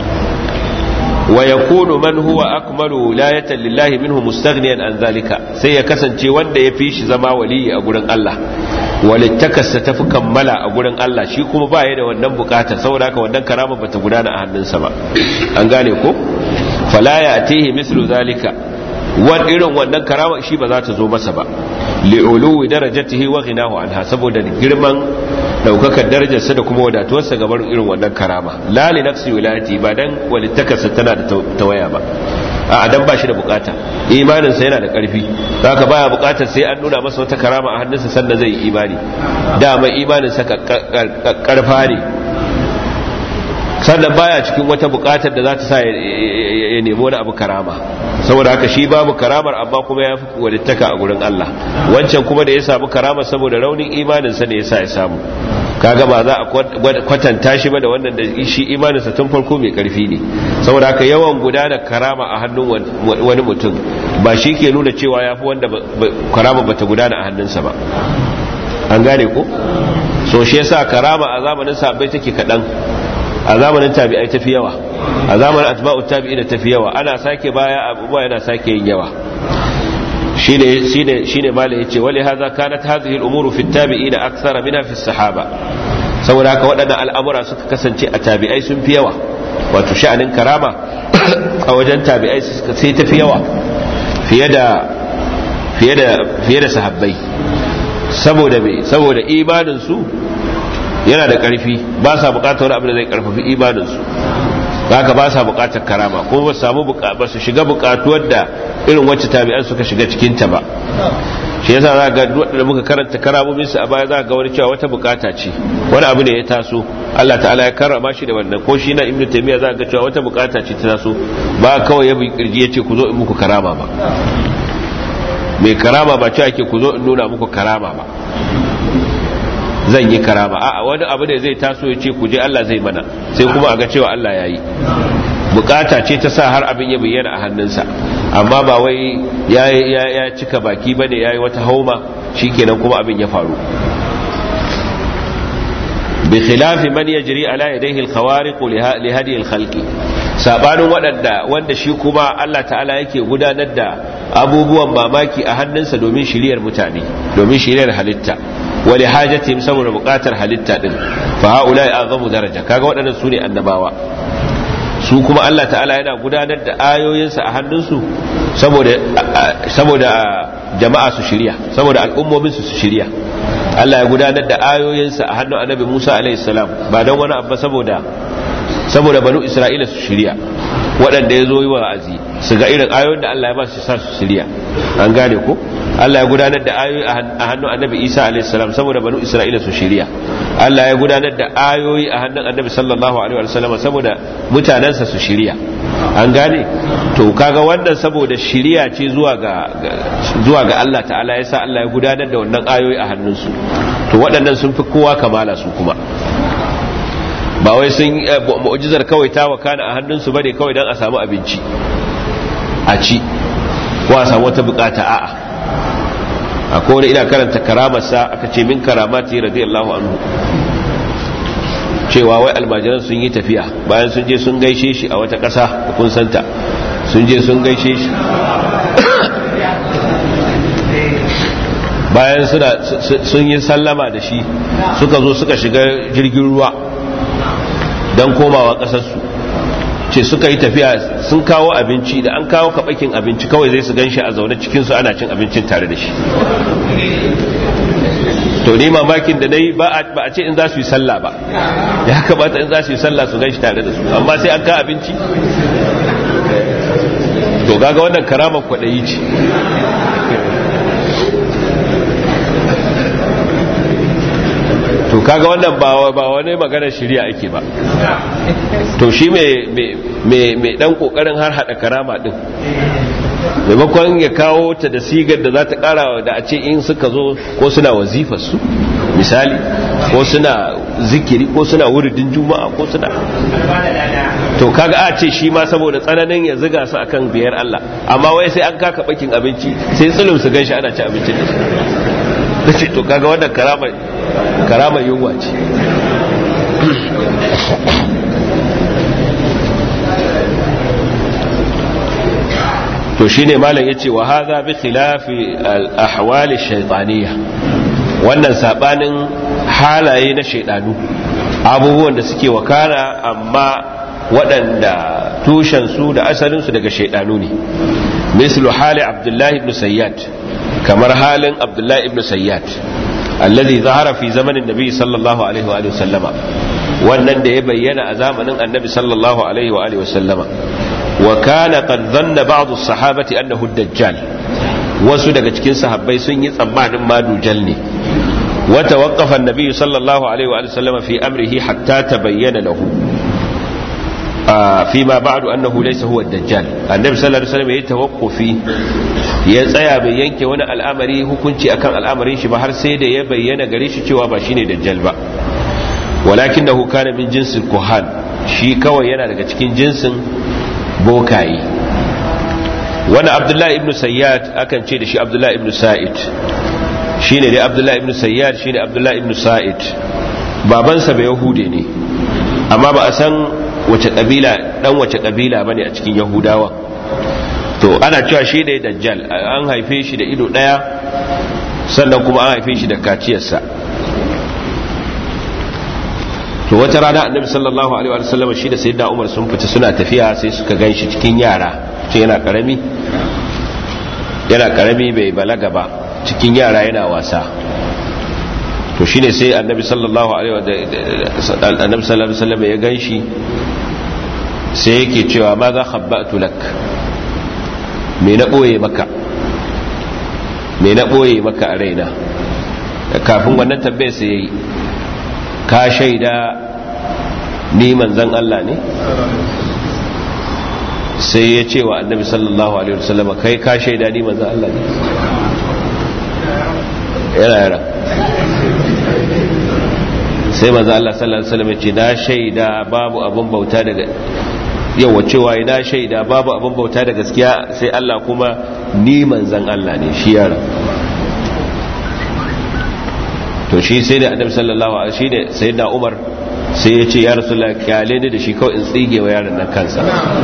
wa yakunu man huwa akmalu wilayatan lillahi minhu mustaghniyan an zalika sai ya kasance wanda ya fi shi zama waliyi a gurin Allah walittakarsa tafi kammala a gurin Allah shi kuma ba ya da wannan bukata saboda haka wannan karama bata gudana a hannunsa ba an gane ko fala ya atihi mislu zalika wani irin wannan karama shi ba za ta zo masa ba li'uluwi darajatihi wa ghinahu anha saboda girman daukakar darajarsa da kuma wadatuwarsa gaban irin wannan karama la li nafsi wilayati ba dan walittakarsa tana da tawaya ba a dan ba shi da bukata imaninsa yana da karfi haka baya bukatar sai an nuna masa wata karama a hannunsa sannan zai yi imani dama imaninsa karfa ne sannan baya cikin wata bukatar da za ta sa ya nemi wani abu karama saboda haka shi babu karamar amma kuma ya fi walittaka a gurin Allah wancan kuma da ya samu karama saboda raunin imaninsa ne ya sa ya samu kaga ba za a kwatanta shi ba da wannan da shi imaninsa tun farko mai karfi ne saboda haka yawan gudana karama a hannun wani mutum ba shi ke nuna cewa ya fi wanda karama bata gudana a hannunsa ba an gane ko so shi yasa karama a zamanin sahabbai take kaɗan a zamanin tabi'ai tafi yawa a zamanin atba'u tabi'ina tafi yawa ana sake baya abubuwa yana sake yin yawa shine shine shine malai yace wali hadha kanat hadhihi al-umuru fi at-tabi'ina akthara minha fi as-sahaba saboda haka waɗannan al'amura suka kasance a tabi'ai sun fi yawa wato sha'anin karama a wajen tabi'ai sai tafi yawa fiye da fiye da fiye da sahabbai saboda me saboda imanin su yana da ƙarfi ba sa buƙatar wani abu da zai ƙarfafi imaninsu haka ba sa buƙatar karama kuma ba samu ba su shiga buƙatuwar da irin wacce tabi'an suka shiga cikinta ba shi yasa za ga da muka karanta karamomin su a baya za ga wani cewa wata bukata ce wani abu ne ya taso Allah ta'ala ya karrama shi da wannan ko shi na ibnu taymiya za ga cewa wata bukata ce ta taso ba kawai ya bi kirji yace ku zo in muku karama ba mai karama ba cewa ake ku zo in nuna muku karama ba zan yi karama a wani abu da zai taso ya ce ku je Allah zai mana sai kuma a ga cewa Allah ya yi bukata ce ta sa har abin ya bayyana a hannunsa amma ba wai ya cika baki bane ya yi wata hauma shikenan kuma abin ya faru bi khilafi man yajri ala yadayhi al-khawariq li hadi al-khalqi sabanin waɗanda wanda shi kuma Allah ta'ala yake gudanar da abubuwan mamaki a hannunsa domin shiriyar mutane domin shiriyar halitta wali hajatihim saboda buƙatar halitta din fa haula azamu daraja kaga waɗannan su ne annabawa su kuma Allah ta'ala yana gudanar da ayoyinsa a hannunsu saboda saboda jama'a su shirya saboda al'ummomin su su shirya Allah ya gudanar da ayoyinsa a hannun annabi Musa alaihi salam ba don wani abu saboda saboda banu Isra'ila su shirya waɗanda ya zo yi wa'azi su ga irin ayoyin da Allah ya ba su sa su shirya an gane ko Allah ya gudanar da ayoyi a hannun annabi Isa alaihi salam saboda banu Isra'ila su shirya Allah ya gudanar da ayoyi a hannun annabi sallallahu alaihi wasallam saboda mutanensa su shirya an gane to kaga wannan saboda shirya ce zuwa ga zuwa ga Allah ta'ala yasa Allah ya gudanar da wannan ayoyi a hannunsu to waɗannan sun fi kowa kamala su kuma ba wai sun mu'jizar kawai ta wakana a hannunsu bane kawai dan a samu abinci a ci ko a samu wata bukata a'a akwai wani ina karanta karamarsa aka ce min karamati radiyallahu anhu cewa wai almajiran sun yi tafiya bayan sun je sun gaishe shi a wata ƙasa da kun santa sun je sun gaishe shi bayan sun yi sallama da shi suka zo suka shiga jirgin ruwa don komawa ƙasarsu ce suka yi tafiya sun kawo abinci da an kawo kaɓakin abinci kawai zai su gan shi a zaune cikinsu ana cin abincin tare da shi to ni mamakin da na yi ba a ce in za su yi sallah ba ya kamata in za su yi sallah su gan shi tare da su amma sai an ka abinci to gaga wannan karamar kwaɗayi ce to kaga wannan ba wani maganar shirya ake ba to shi mai dan kokarin har hada karama din maimakon ya kawo ta da sigar da za ta kara da a ce in suka zo ko suna wazifar su misali ko suna zikiri ko suna wuridin juma'a ko suna to kaga a ce shi ma saboda tsananin ya ziga su akan biyar Allah amma wai sai an kaka bakin abinci sai tsulum su ganshi ana ci abincin da shi to kaga wannan karama karama yunwa ce to shine malam yace wa hadha bi khilafi al ahwal ash-shaytaniyya wannan sabanin halaye na shaydanu abubuwan da suke wakana amma waɗanda tushen su da asalin su daga shaydanu ne mislu hali abdullahi ibn sayyad kamar halin abdullahi ibn sayyad alladhi zahara fi zamanin nabi sallallahu alaihi wa sallama wannan da ya bayyana a zamanin annabi sallallahu alaihi wa sallama wa kana qad dhanna ba'd as-sahabati annahu ad-dajjal wasu daga cikin sahabbai sun yi tsammanin ma dujal ne wa tawaqqafa an-nabi sallallahu alaihi wa sallama fi amrihi hatta tabayyana lahu فيما بعد أنه ليس هو الدجال النبي صلى الله عليه وسلم يتوقفي ya tsaya bai yanke wani al'amari hukunci akan al'amarin shi ba har sai da ya bayyana gare shi cewa ba shine dajjal ba walakin da kana min jinsin kuhan shi kawai yana daga cikin jinsin bokaye wani abdullahi ibn sayyad akan ce da shi abdullahi ibn sa'id shine dai abdullahi ibn sayyad shine abdullahi ibn sa'id babansa bai yahude ne amma ba a san wace kabila dan wace kabila bane a cikin yahudawa to ana cewa shi ne dajjal an haife shi da ido daya sannan kuma an haife shi da kaciyarsa to wata rana annabi sallallahu alaihi wa sallam shi da sayyidina umar sun fita suna tafiya sai suka ganshi cikin yara ce yana karami yana karami bai balaga ba cikin yara yana wasa to shine sai annabi sallallahu alaihi wa sallam ya ganshi sai yake cewa ma za khabbatu lak me na ɓoye maka me na ɓoye maka a raina kafin wannan tambayar sai yayi ka shaida ni manzan Allah ne sai ya ce wa annabi sallallahu alaihi wasallam kai ka shaida ni manzan Allah ne yana yara sai manzan Allah sallallahu alaihi wasallam ya ce na shaida babu abin bauta daga yawa cewa ina shaida babu abin bauta da gaskiya sai Allah kuma ni manzan Allah ne shi yara to shi sai da annabi sallallahu alaihi shi ne sai da Umar sai ya ce ya rasulullah kyale ni da shi kawai in tsige wa yaron nan kansa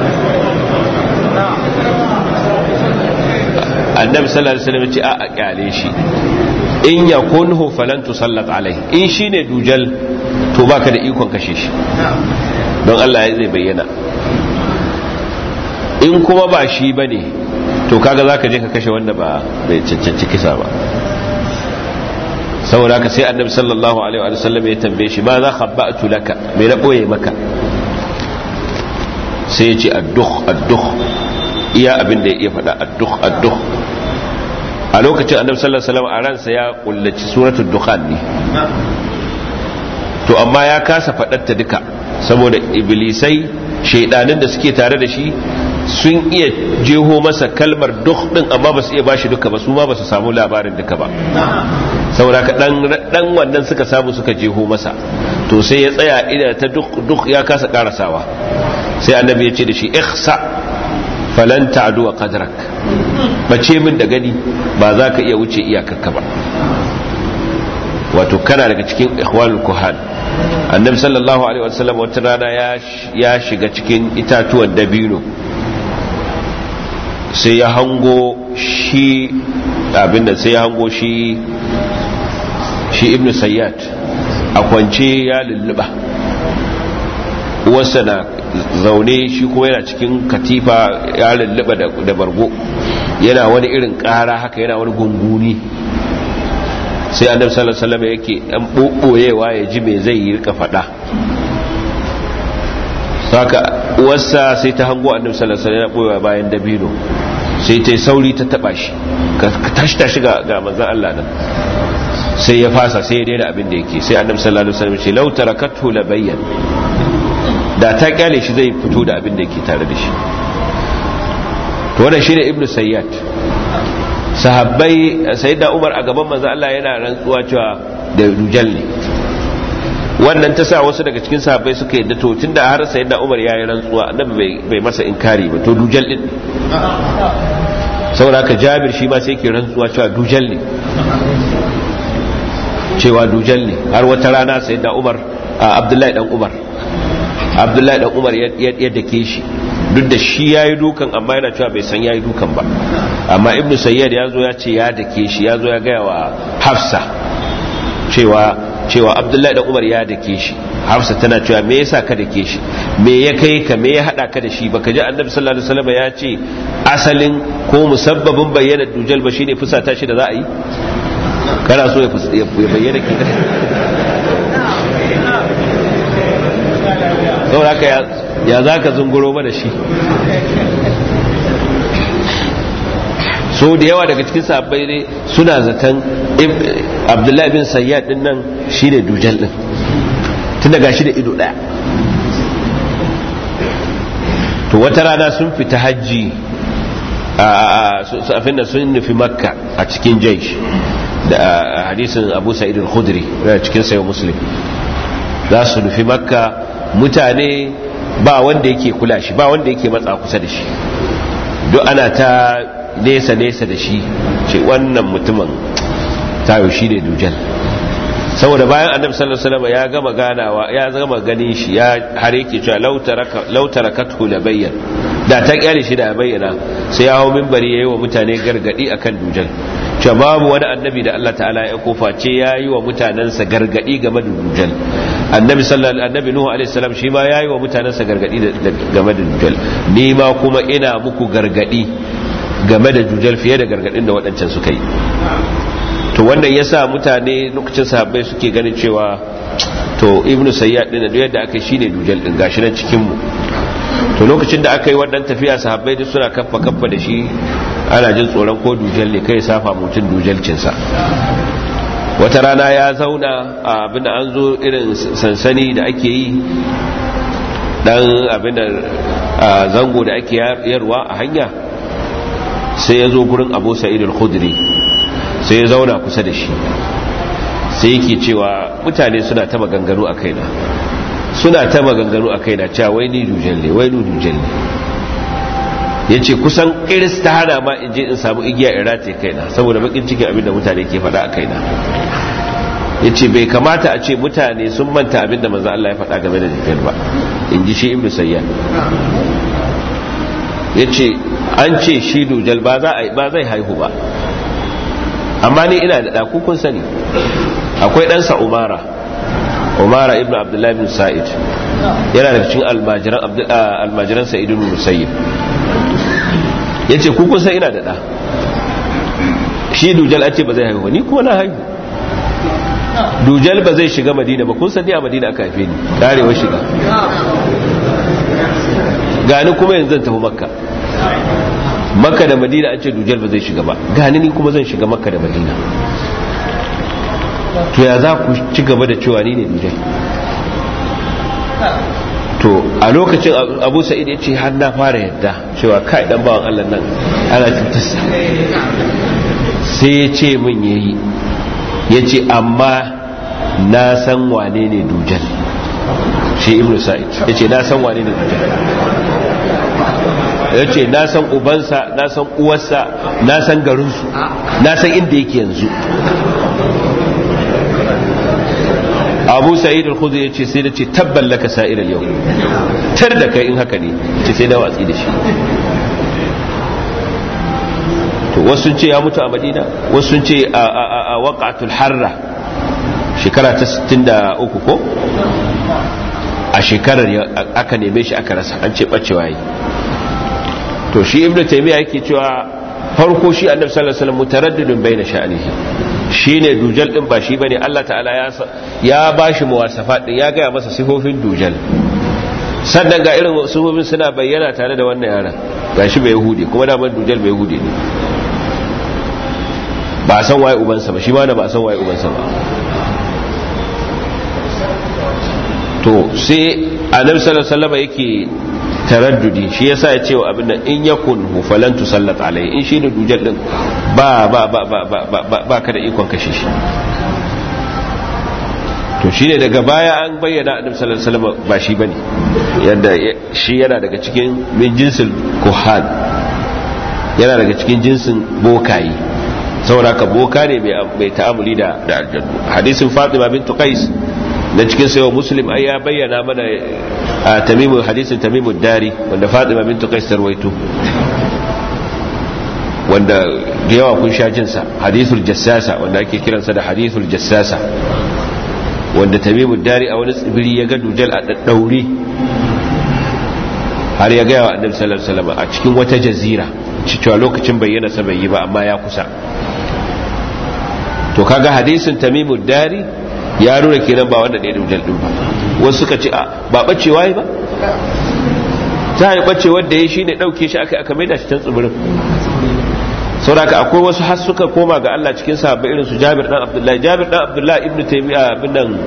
annabi sallallahu alaihi wasallam ya ce a a kyale shi in yakunhu falan tusallat alai in shine dujal to baka da ikon kashe shi don Allah ya zai bayyana in kuma ba shi bane to kaga zaka je ka kashe wanda ba bai cancanci kisa ba saboda haka sai annabi sallallahu alaihi wa sallam ya tambaye shi ma za khabba'tu laka me na boye maka sai ya ce addukh addukh iya abin da ya iya faɗa addukh addukh a lokacin annabi sallallahu alaihi wasallam a ransa ya kullaci suratul dukhan ne to amma ya kasa faɗar ta duka saboda iblisai shaidanin da suke tare da shi sun iya jeho masa kalmar duk din amma ba su iya bashi duka ba su ma ba su samu labarin duka ba saboda ka dan dan wannan suka samu suka jeho masa to sai ya tsaya ina ta duk duk ya kasa karasawa sai annabi ya ce da shi ihsa falan ta'du qadrak bace min da gani ba za ka iya wuce iyakarka ba wato kana daga cikin ikhwanul kuhan annabi sallallahu alaihi wasallam wata rana ya shiga cikin itatuwan dabino sai ya hango shi abinda sai ya hango shi shi ibnu sayyad a kwance ya lulluba uwarsa na zaune shi kuma yana cikin katifa ya lulluba da bargo yana wani irin kara haka yana wani gunguni sai annabi sallallahu alaihi wasallam yake dan boboyewa ya ji me zai yi rika fada saka uwarsa sai ta hango annabi sallallahu alaihi wasallam yana bayan dabino sai ta sauri ta taba shi ka tashi tashi ga ga manzon Allah nan sai ya fasa sai ya daina abin da yake sai annabi sallallahu alaihi wasallam ce law tarakathu la bayyan da ta kyale shi zai fito da abin da yake tare da shi to wannan shine ibnu sayyad sahabbai sayyidina umar a gaban manzo Allah yana rantsuwa cewa da dujal ne wannan ta sa wasu daga cikin sahabbai suka yadda to tunda har sayyidina umar yayi rantsuwa annabi bai masa inkari ba to dujal din saboda haka jabir shi ma sai yake rantsuwa cewa dujal ne cewa dujal ne har wata rana sayyidina umar abdullahi dan umar abdullahi dan umar ya dake shi duk da shi ya yi dukan amma yana cewa bai san ya yi dukan ba amma ibn sayyad ya zo ya ce ya dake shi ya zo ya gaya wa hafsa cewa cewa abdullahi da umar ya dake shi hafsa tana cewa me yasa ka dake shi me ya kai ka me ya hada ka da shi baka ji annabi sallallahu alaihi wasallam ya ce asalin ko musabbabin bayyana dujal ba shine fusata shi da za a yi kana so ya bayyana ki saboda haka ya za ka zunguro mana shi so da yawa daga cikin sabbai ne suna zaton abdullahi bin sayyad din nan shi ne dujal din tun daga shi da ido daya to wata rana sun fita hajji a da sun nufi makka a cikin jaish da hadisin abu sa'id al-khudri cikin sayo muslim za su nufi makka mutane ba wanda yake kula shi ba wanda yake matsa kusa da shi duk ana ta nesa-nesa da shi ce wannan mutumin tayo shi ne dujal saboda bayan annabi sallallahu alaihi wasallam ya gama ganawa ya gama ganin shi ya har yake cewa law tarakathu la bayyan da ta kyale shi da bayyana sai ya hawo minbari yayi wa mutane gargadi akan dujal cewa babu wani annabi da Allah ta'ala ya kofa ce yayi wa mutanansa gargadi game da dujal annabi sallallahu annabi nuhu alaihi salam shi ma yayi wa mutanansa gargadi game da dujal ni ma kuma ina muku gargadi game da dujal fiye da gargadin da waɗancan suka yi to wannan yasa mutane lokacin sahabbai suke ganin cewa to ibnu sayyad din da yadda aka shine dujal din gashi nan cikin mu to lokacin da aka yi wannan tafiya sahabbai duk suna kaffa kaffa da shi ana jin tsoron ko dujal ne kai safa mutun dujalcin sa wata rana ya zauna a abin an zo irin sansani da ake yi dan abin zango da ake yarwa a hanya sai ya zo gurin abu sa'id al-khudri sai ya zauna kusa da shi sai yake cewa mutane suna ta maganganu a kaina suna ta maganganu a kaina cewa wai ni dujal ne wai ni dujal ne ya ce kusan iris ta hana ma in je in samu igiya in rataye kaina saboda bakin cikin abinda mutane ke faɗa a kaina ya ce bai kamata a ce mutane sun manta abin da manzo Allah ya faɗa game da dujal ba in ji shi ibnu sayyan ya ce an ce shi dujal ba zai haihu ba amma ni ina da ɗaku kun sani akwai ɗansa umara umara ibn abdullahi bin sa'id yana da cikin almajiran sa'id ibn musayyib ya ce kun san ina da ɗa shi dujal an ce ba zai haihu ni kuma na haihu dujal ba zai shiga madina ba kun san ni a madina aka haife ni karewa shiga gani kuma yanzu zan tafi makka makka da madina an ce dujal ba zai shiga ba gani ni kuma zan shiga makka da madina to ya za ku ci gaba da cewa ni ne dujal to a lokacin abu sa'id ya ce har na fara yadda cewa kai dan bawan allah nan ana cutarsa sai ya ce min yayi ya ce amma na san wane ne dujal shi ibn sa'id ya ce na san wane ne dujal ya ce na san ubansa na san uwarsa na san garinsu na san inda yake yanzu abu sa'id al-khudri ya ce sai da ce tabban laka sa'ir al-yau tar da kai in haka ne ce sai da watsi da shi to wasu ce ya mutu a madina wasu ce a waqatul harra shekara ta 63 ko a shekarar aka neme shi aka rasa an ce bacewa yi to shi ibnu taymiya yake cewa farko shi annabi sallallahu alaihi wasallam mutaraddidun baina sha'anihi shine dujal din ba shi bane Allah ta'ala ya ya bashi muwasafat din ya gaya masa sifofin dujal sannan ga irin sifofin suna bayyana tare da wannan yaran gashi bai yahudi kuma da man dujal bai yahudi ne ba san waye ubansa ba shi ma ba san waye ubansa ba to sai annabi sallallahu alaihi wasallam yake taraddudi shi yasa ya ce wa abin nan in yakun hu falan tusallat alai in shi da dujal din ba ba ba ba ba ba ka da ikon kashe shi to shine daga baya an bayyana annabi sallallahu alaihi wasallam ba shi bane yadda shi yana daga cikin min jinsil kuhan yana daga cikin jinsin bokayi saboda ka boka ne mai ta'amuli da da aljannu hadisin fatima bint qais da cikin sayo muslim ai ya bayyana mana a tamimu hadisin tamimu dari wanda fatima bintu qais tarwaito wanda da yawa kun sha jinsa hadithul jassasa wanda ake kiransa da hadithul jassasa wanda tamimu dari a wani tsibiri ya ga dujal a daddaure har ya gaya wa annabi sallallahu alaihi wasallam a cikin wata jazira cewa lokacin bayyana sa bai yi ba amma ya kusa to kaga hadisin tamimu dari ya nuna kenan ba wanda ne dujal din ba wasu suka ce a ba bacewa ba ta yi bace wanda ya shine dauke shi aka aka maida shi can tsibirin saboda akwai wasu har suka koma ga Allah cikin sahabbai irin su Jabir dan Abdullahi Jabir dan Abdullahi ibnu Taymiya bin nan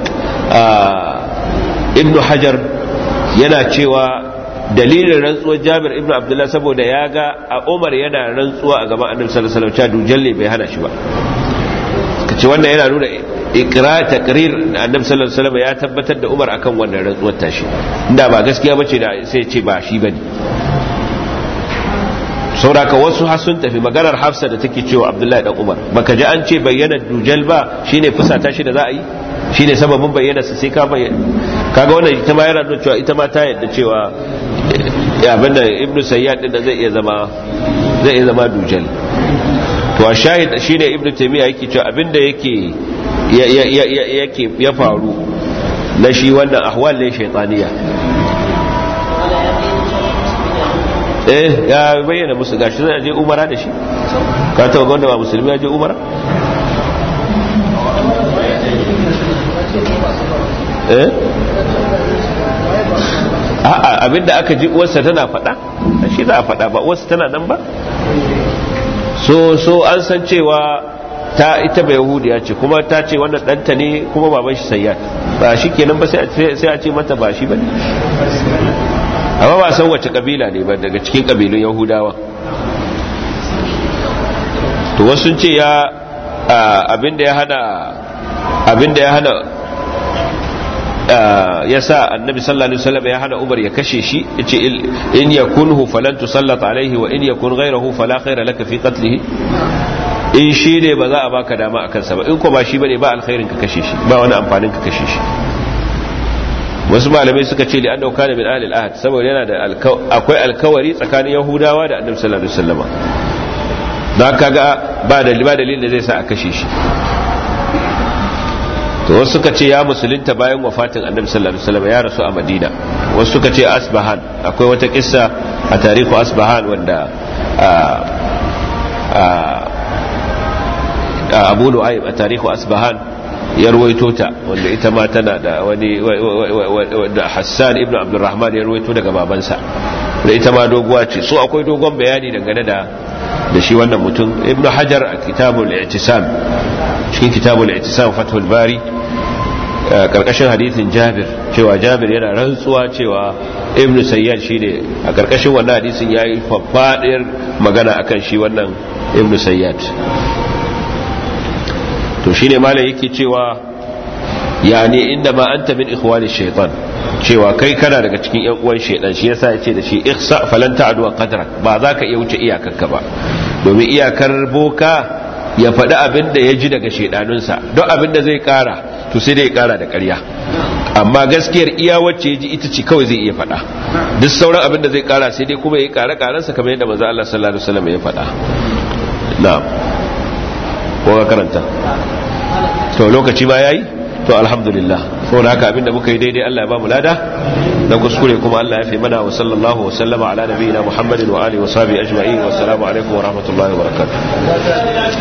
ibnu Hajar yana cewa dalilin rantsuwar Jabir ibnu Abdullahi saboda ya ga a Umar yana rantsuwa a gaban Annabi sallallahu alaihi wasallam cewa dujalle bai hana shi ba kace wannan yana nuna ikra takrir annabi sallallahu alaihi wasallam ya tabbatar da Umar akan wannan rantsuwar tashi inda ba gaskiya bace da sai ce ba shi bane sauraka wasu har sun tafi maganar Hafsa da take cewa Abdullahi dan Umar baka ji an ce bayyana dujal ba shine fusata shi da za a yi shine sababin bayyana sa sai ka bayyana kaga wannan ita ma yana nuna cewa ita ma ta yadda cewa abin da Ibn Sayyad din da zai iya zama zai iya zama dujal to a shahid shine Ibn Taymiyyah yake cewa abinda yake yake ya faru na shi wannan ahwal ne shaitaniya eh ya bayyana musu gashi zai je umara da shi ka taba gwanda ba musulmi ya je umara eh a'a abinda aka ji uwarsa tana faɗa shi za a faɗa ba uwarsa tana nan ba so so an san cewa ta ita bai yahudiya ce kuma ta ce wannan ɗanta ne kuma baban shi sayyad ba shi kenan ba sai a ce mata ba shi ba ne amma ba san wace kabila ne ba daga cikin kabilun yahudawa to wasu ce ya abinda ya hana abinda ya hana ya sa annabi sallallahu alaihi wasallam ya hana umar ya kashe shi yace in yakunhu falan tusallat alaihi wa in yakun ghayruhu fala khayra laka fi qatlihi in shi ne ba za a baka dama a kansa ba in ko ba shi bane ba alkhairin ka kashe shi ba wani amfanin ka kashe shi wasu malamai suka ce li annahu kana min ahli al-ahd saboda yana da akwai alkawari tsakanin yahudawa da annabi sallallahu alaihi wasallam dan kaga ba da ba dalilin da zai sa a kashe shi to wasu suka ce ya musulunta bayan wafatin annabi sallallahu alaihi wasallam ya rasu a madina wasu suka ce asbahan akwai wata kissa a tarihu asbahan wanda abu nu'aym a tarihu asbahan ya ruwaito ta wanda ita ma tana da wani da hassan ibn abdurrahman ya ruwaito daga babansa da ita ma doguwa ce so akwai dogon bayani dangane da da shi wannan mutum ibn hajar a kitabul i'tisam cikin kitabul i'tisam fathul bari karkashin hadithin jabir cewa jabir yana rantsuwa cewa ibn sayyad shine a karkashin wannan hadisin yayi faffadiyar magana akan shi wannan ibn sayyad to shine malam yake cewa yani inda ma anta min ikhwani shaytan cewa kai kana daga cikin yan uwan shaytan shi yasa yace da shi ihsa falan ta'du qadrak ba za ka iya wuce iyakarka ba domin iyakar boka ya faɗi abin da ya ji daga shaidanunsa don abin da zai kara to sai dai kara da ƙarya amma gaskiyar iya wacce ya ji ita ce kawai zai iya faɗa duk sauran abin da zai kara sai dai kuma ya yi kare karensa kamar yadda manzo Allah sallallahu alaihi wasallam ya faɗa na'am ko ka karanta to lokaci ba yayi to alhamdulillah saboda haka abinda muka yi daidai Allah ya ba mu lada na kuskure kuma Allah ya fi mana wa sallallahu wa sallama ala nabiyina Muhammadin wa alihi wa sahbihi ajma'in wa assalamu alaikum wa rahmatullahi wa barakatuh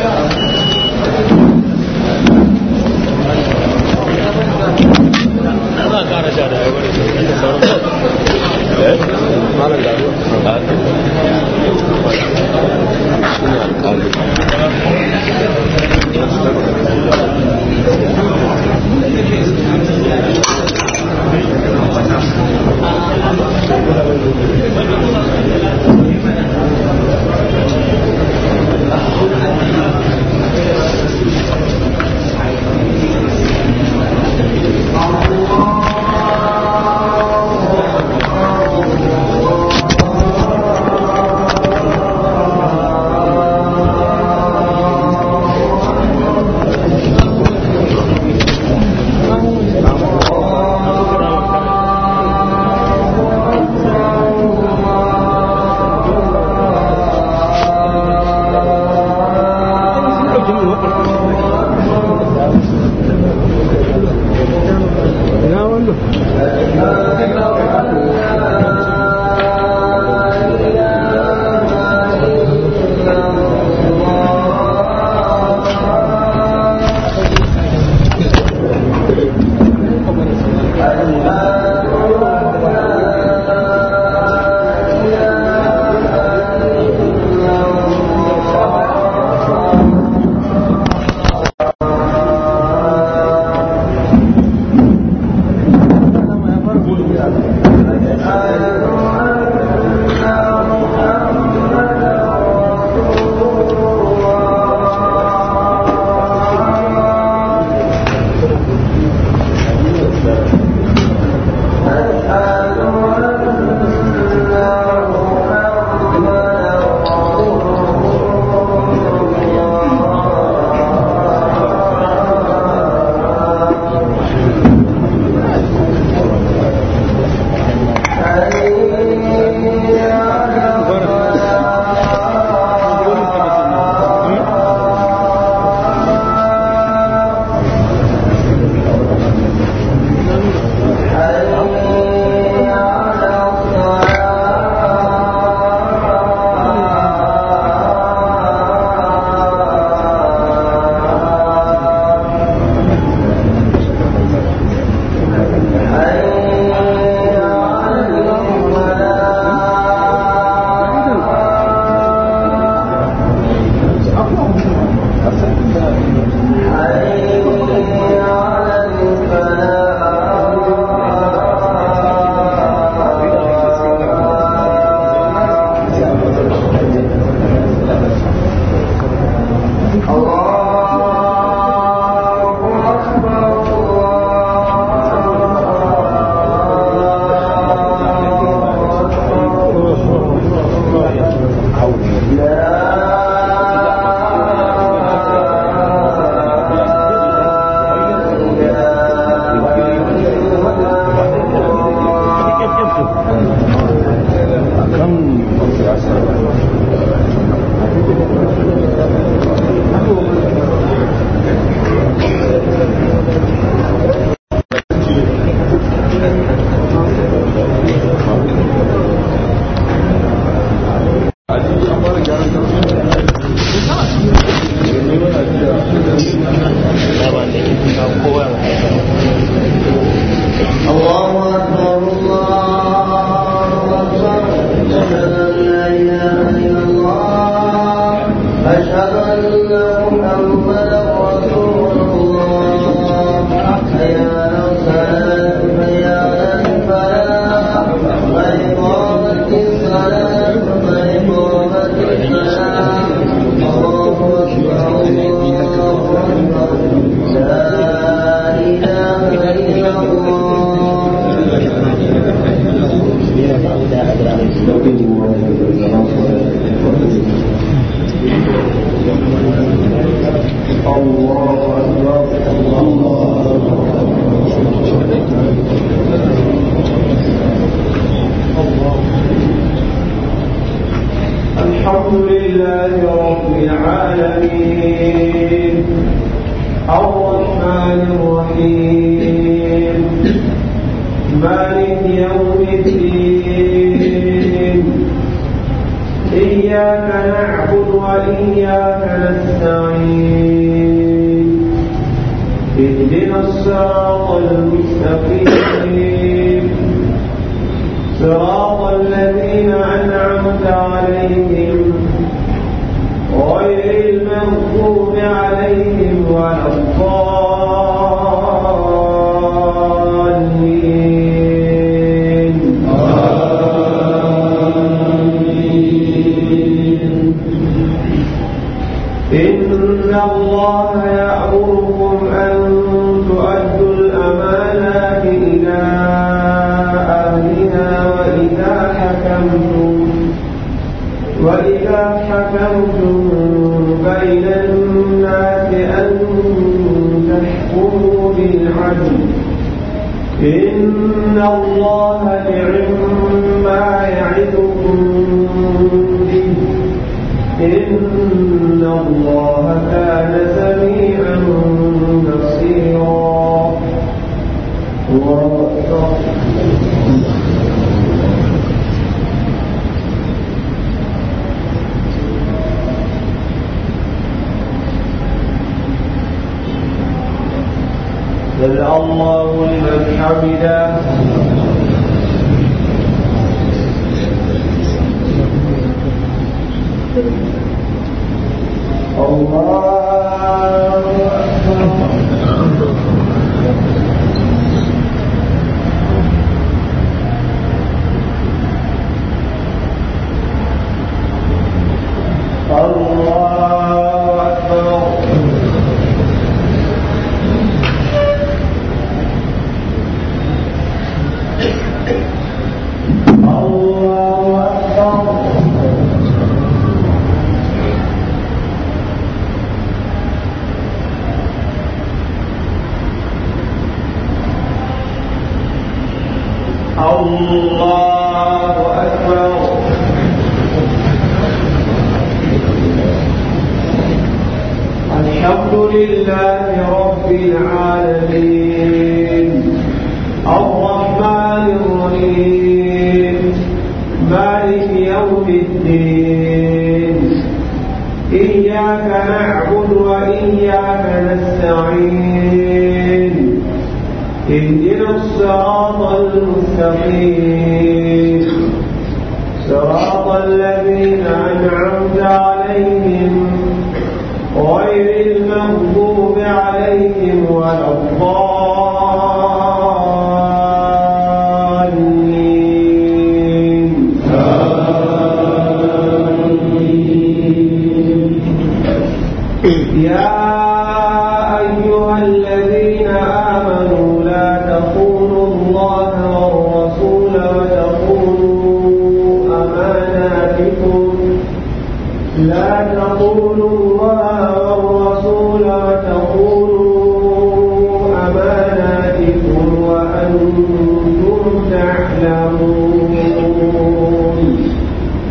وأنتم تعلمون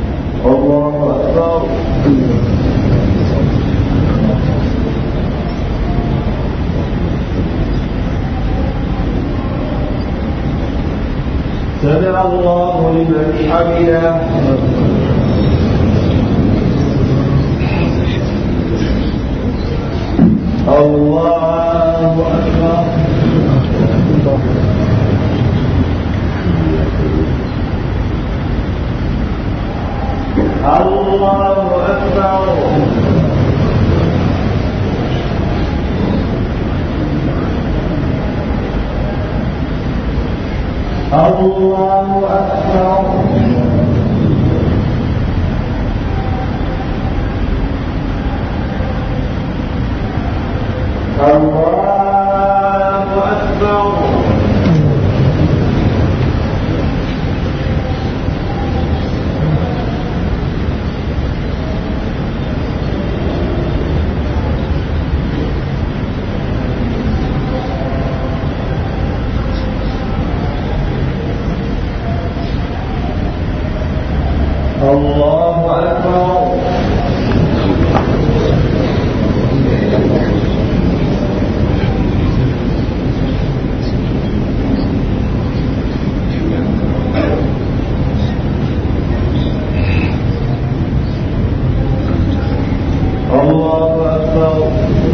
الله أكبر سمع الله لمن حمده الله أكبر الله أكبر الله أكبر الله أكبر الله أكبر الله أكبر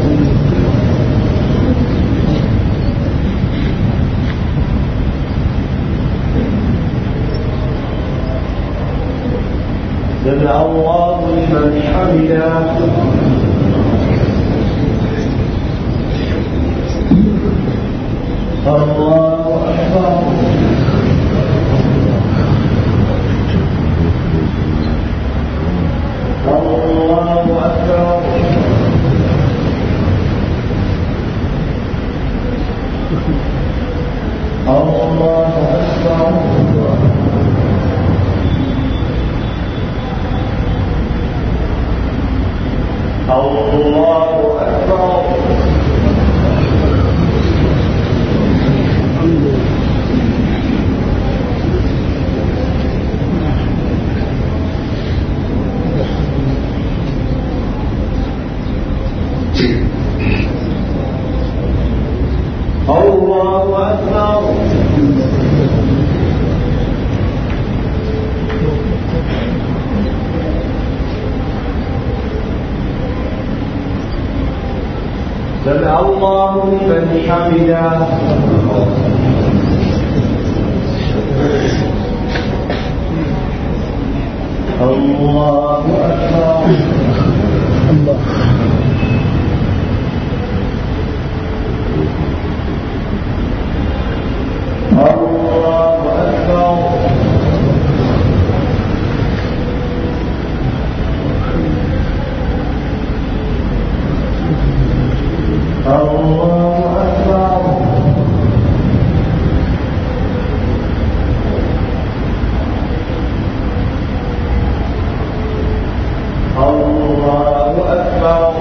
سمع الله لمن حمده الله أكبر الله أكبر الله أكبر الله أكبر الله أكبر سمع الله لمن حمده الله أكبر الله أكبر الله أكبر الله أكبر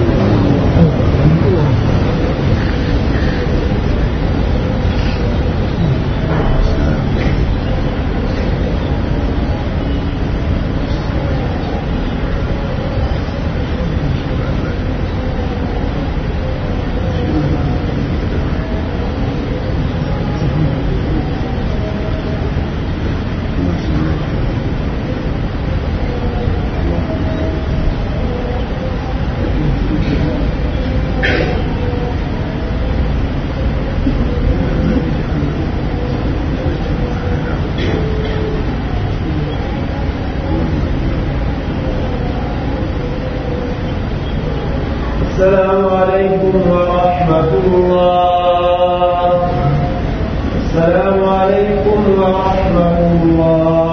السلام عليكم ورحمة الله السلام عليكم ورحمة الله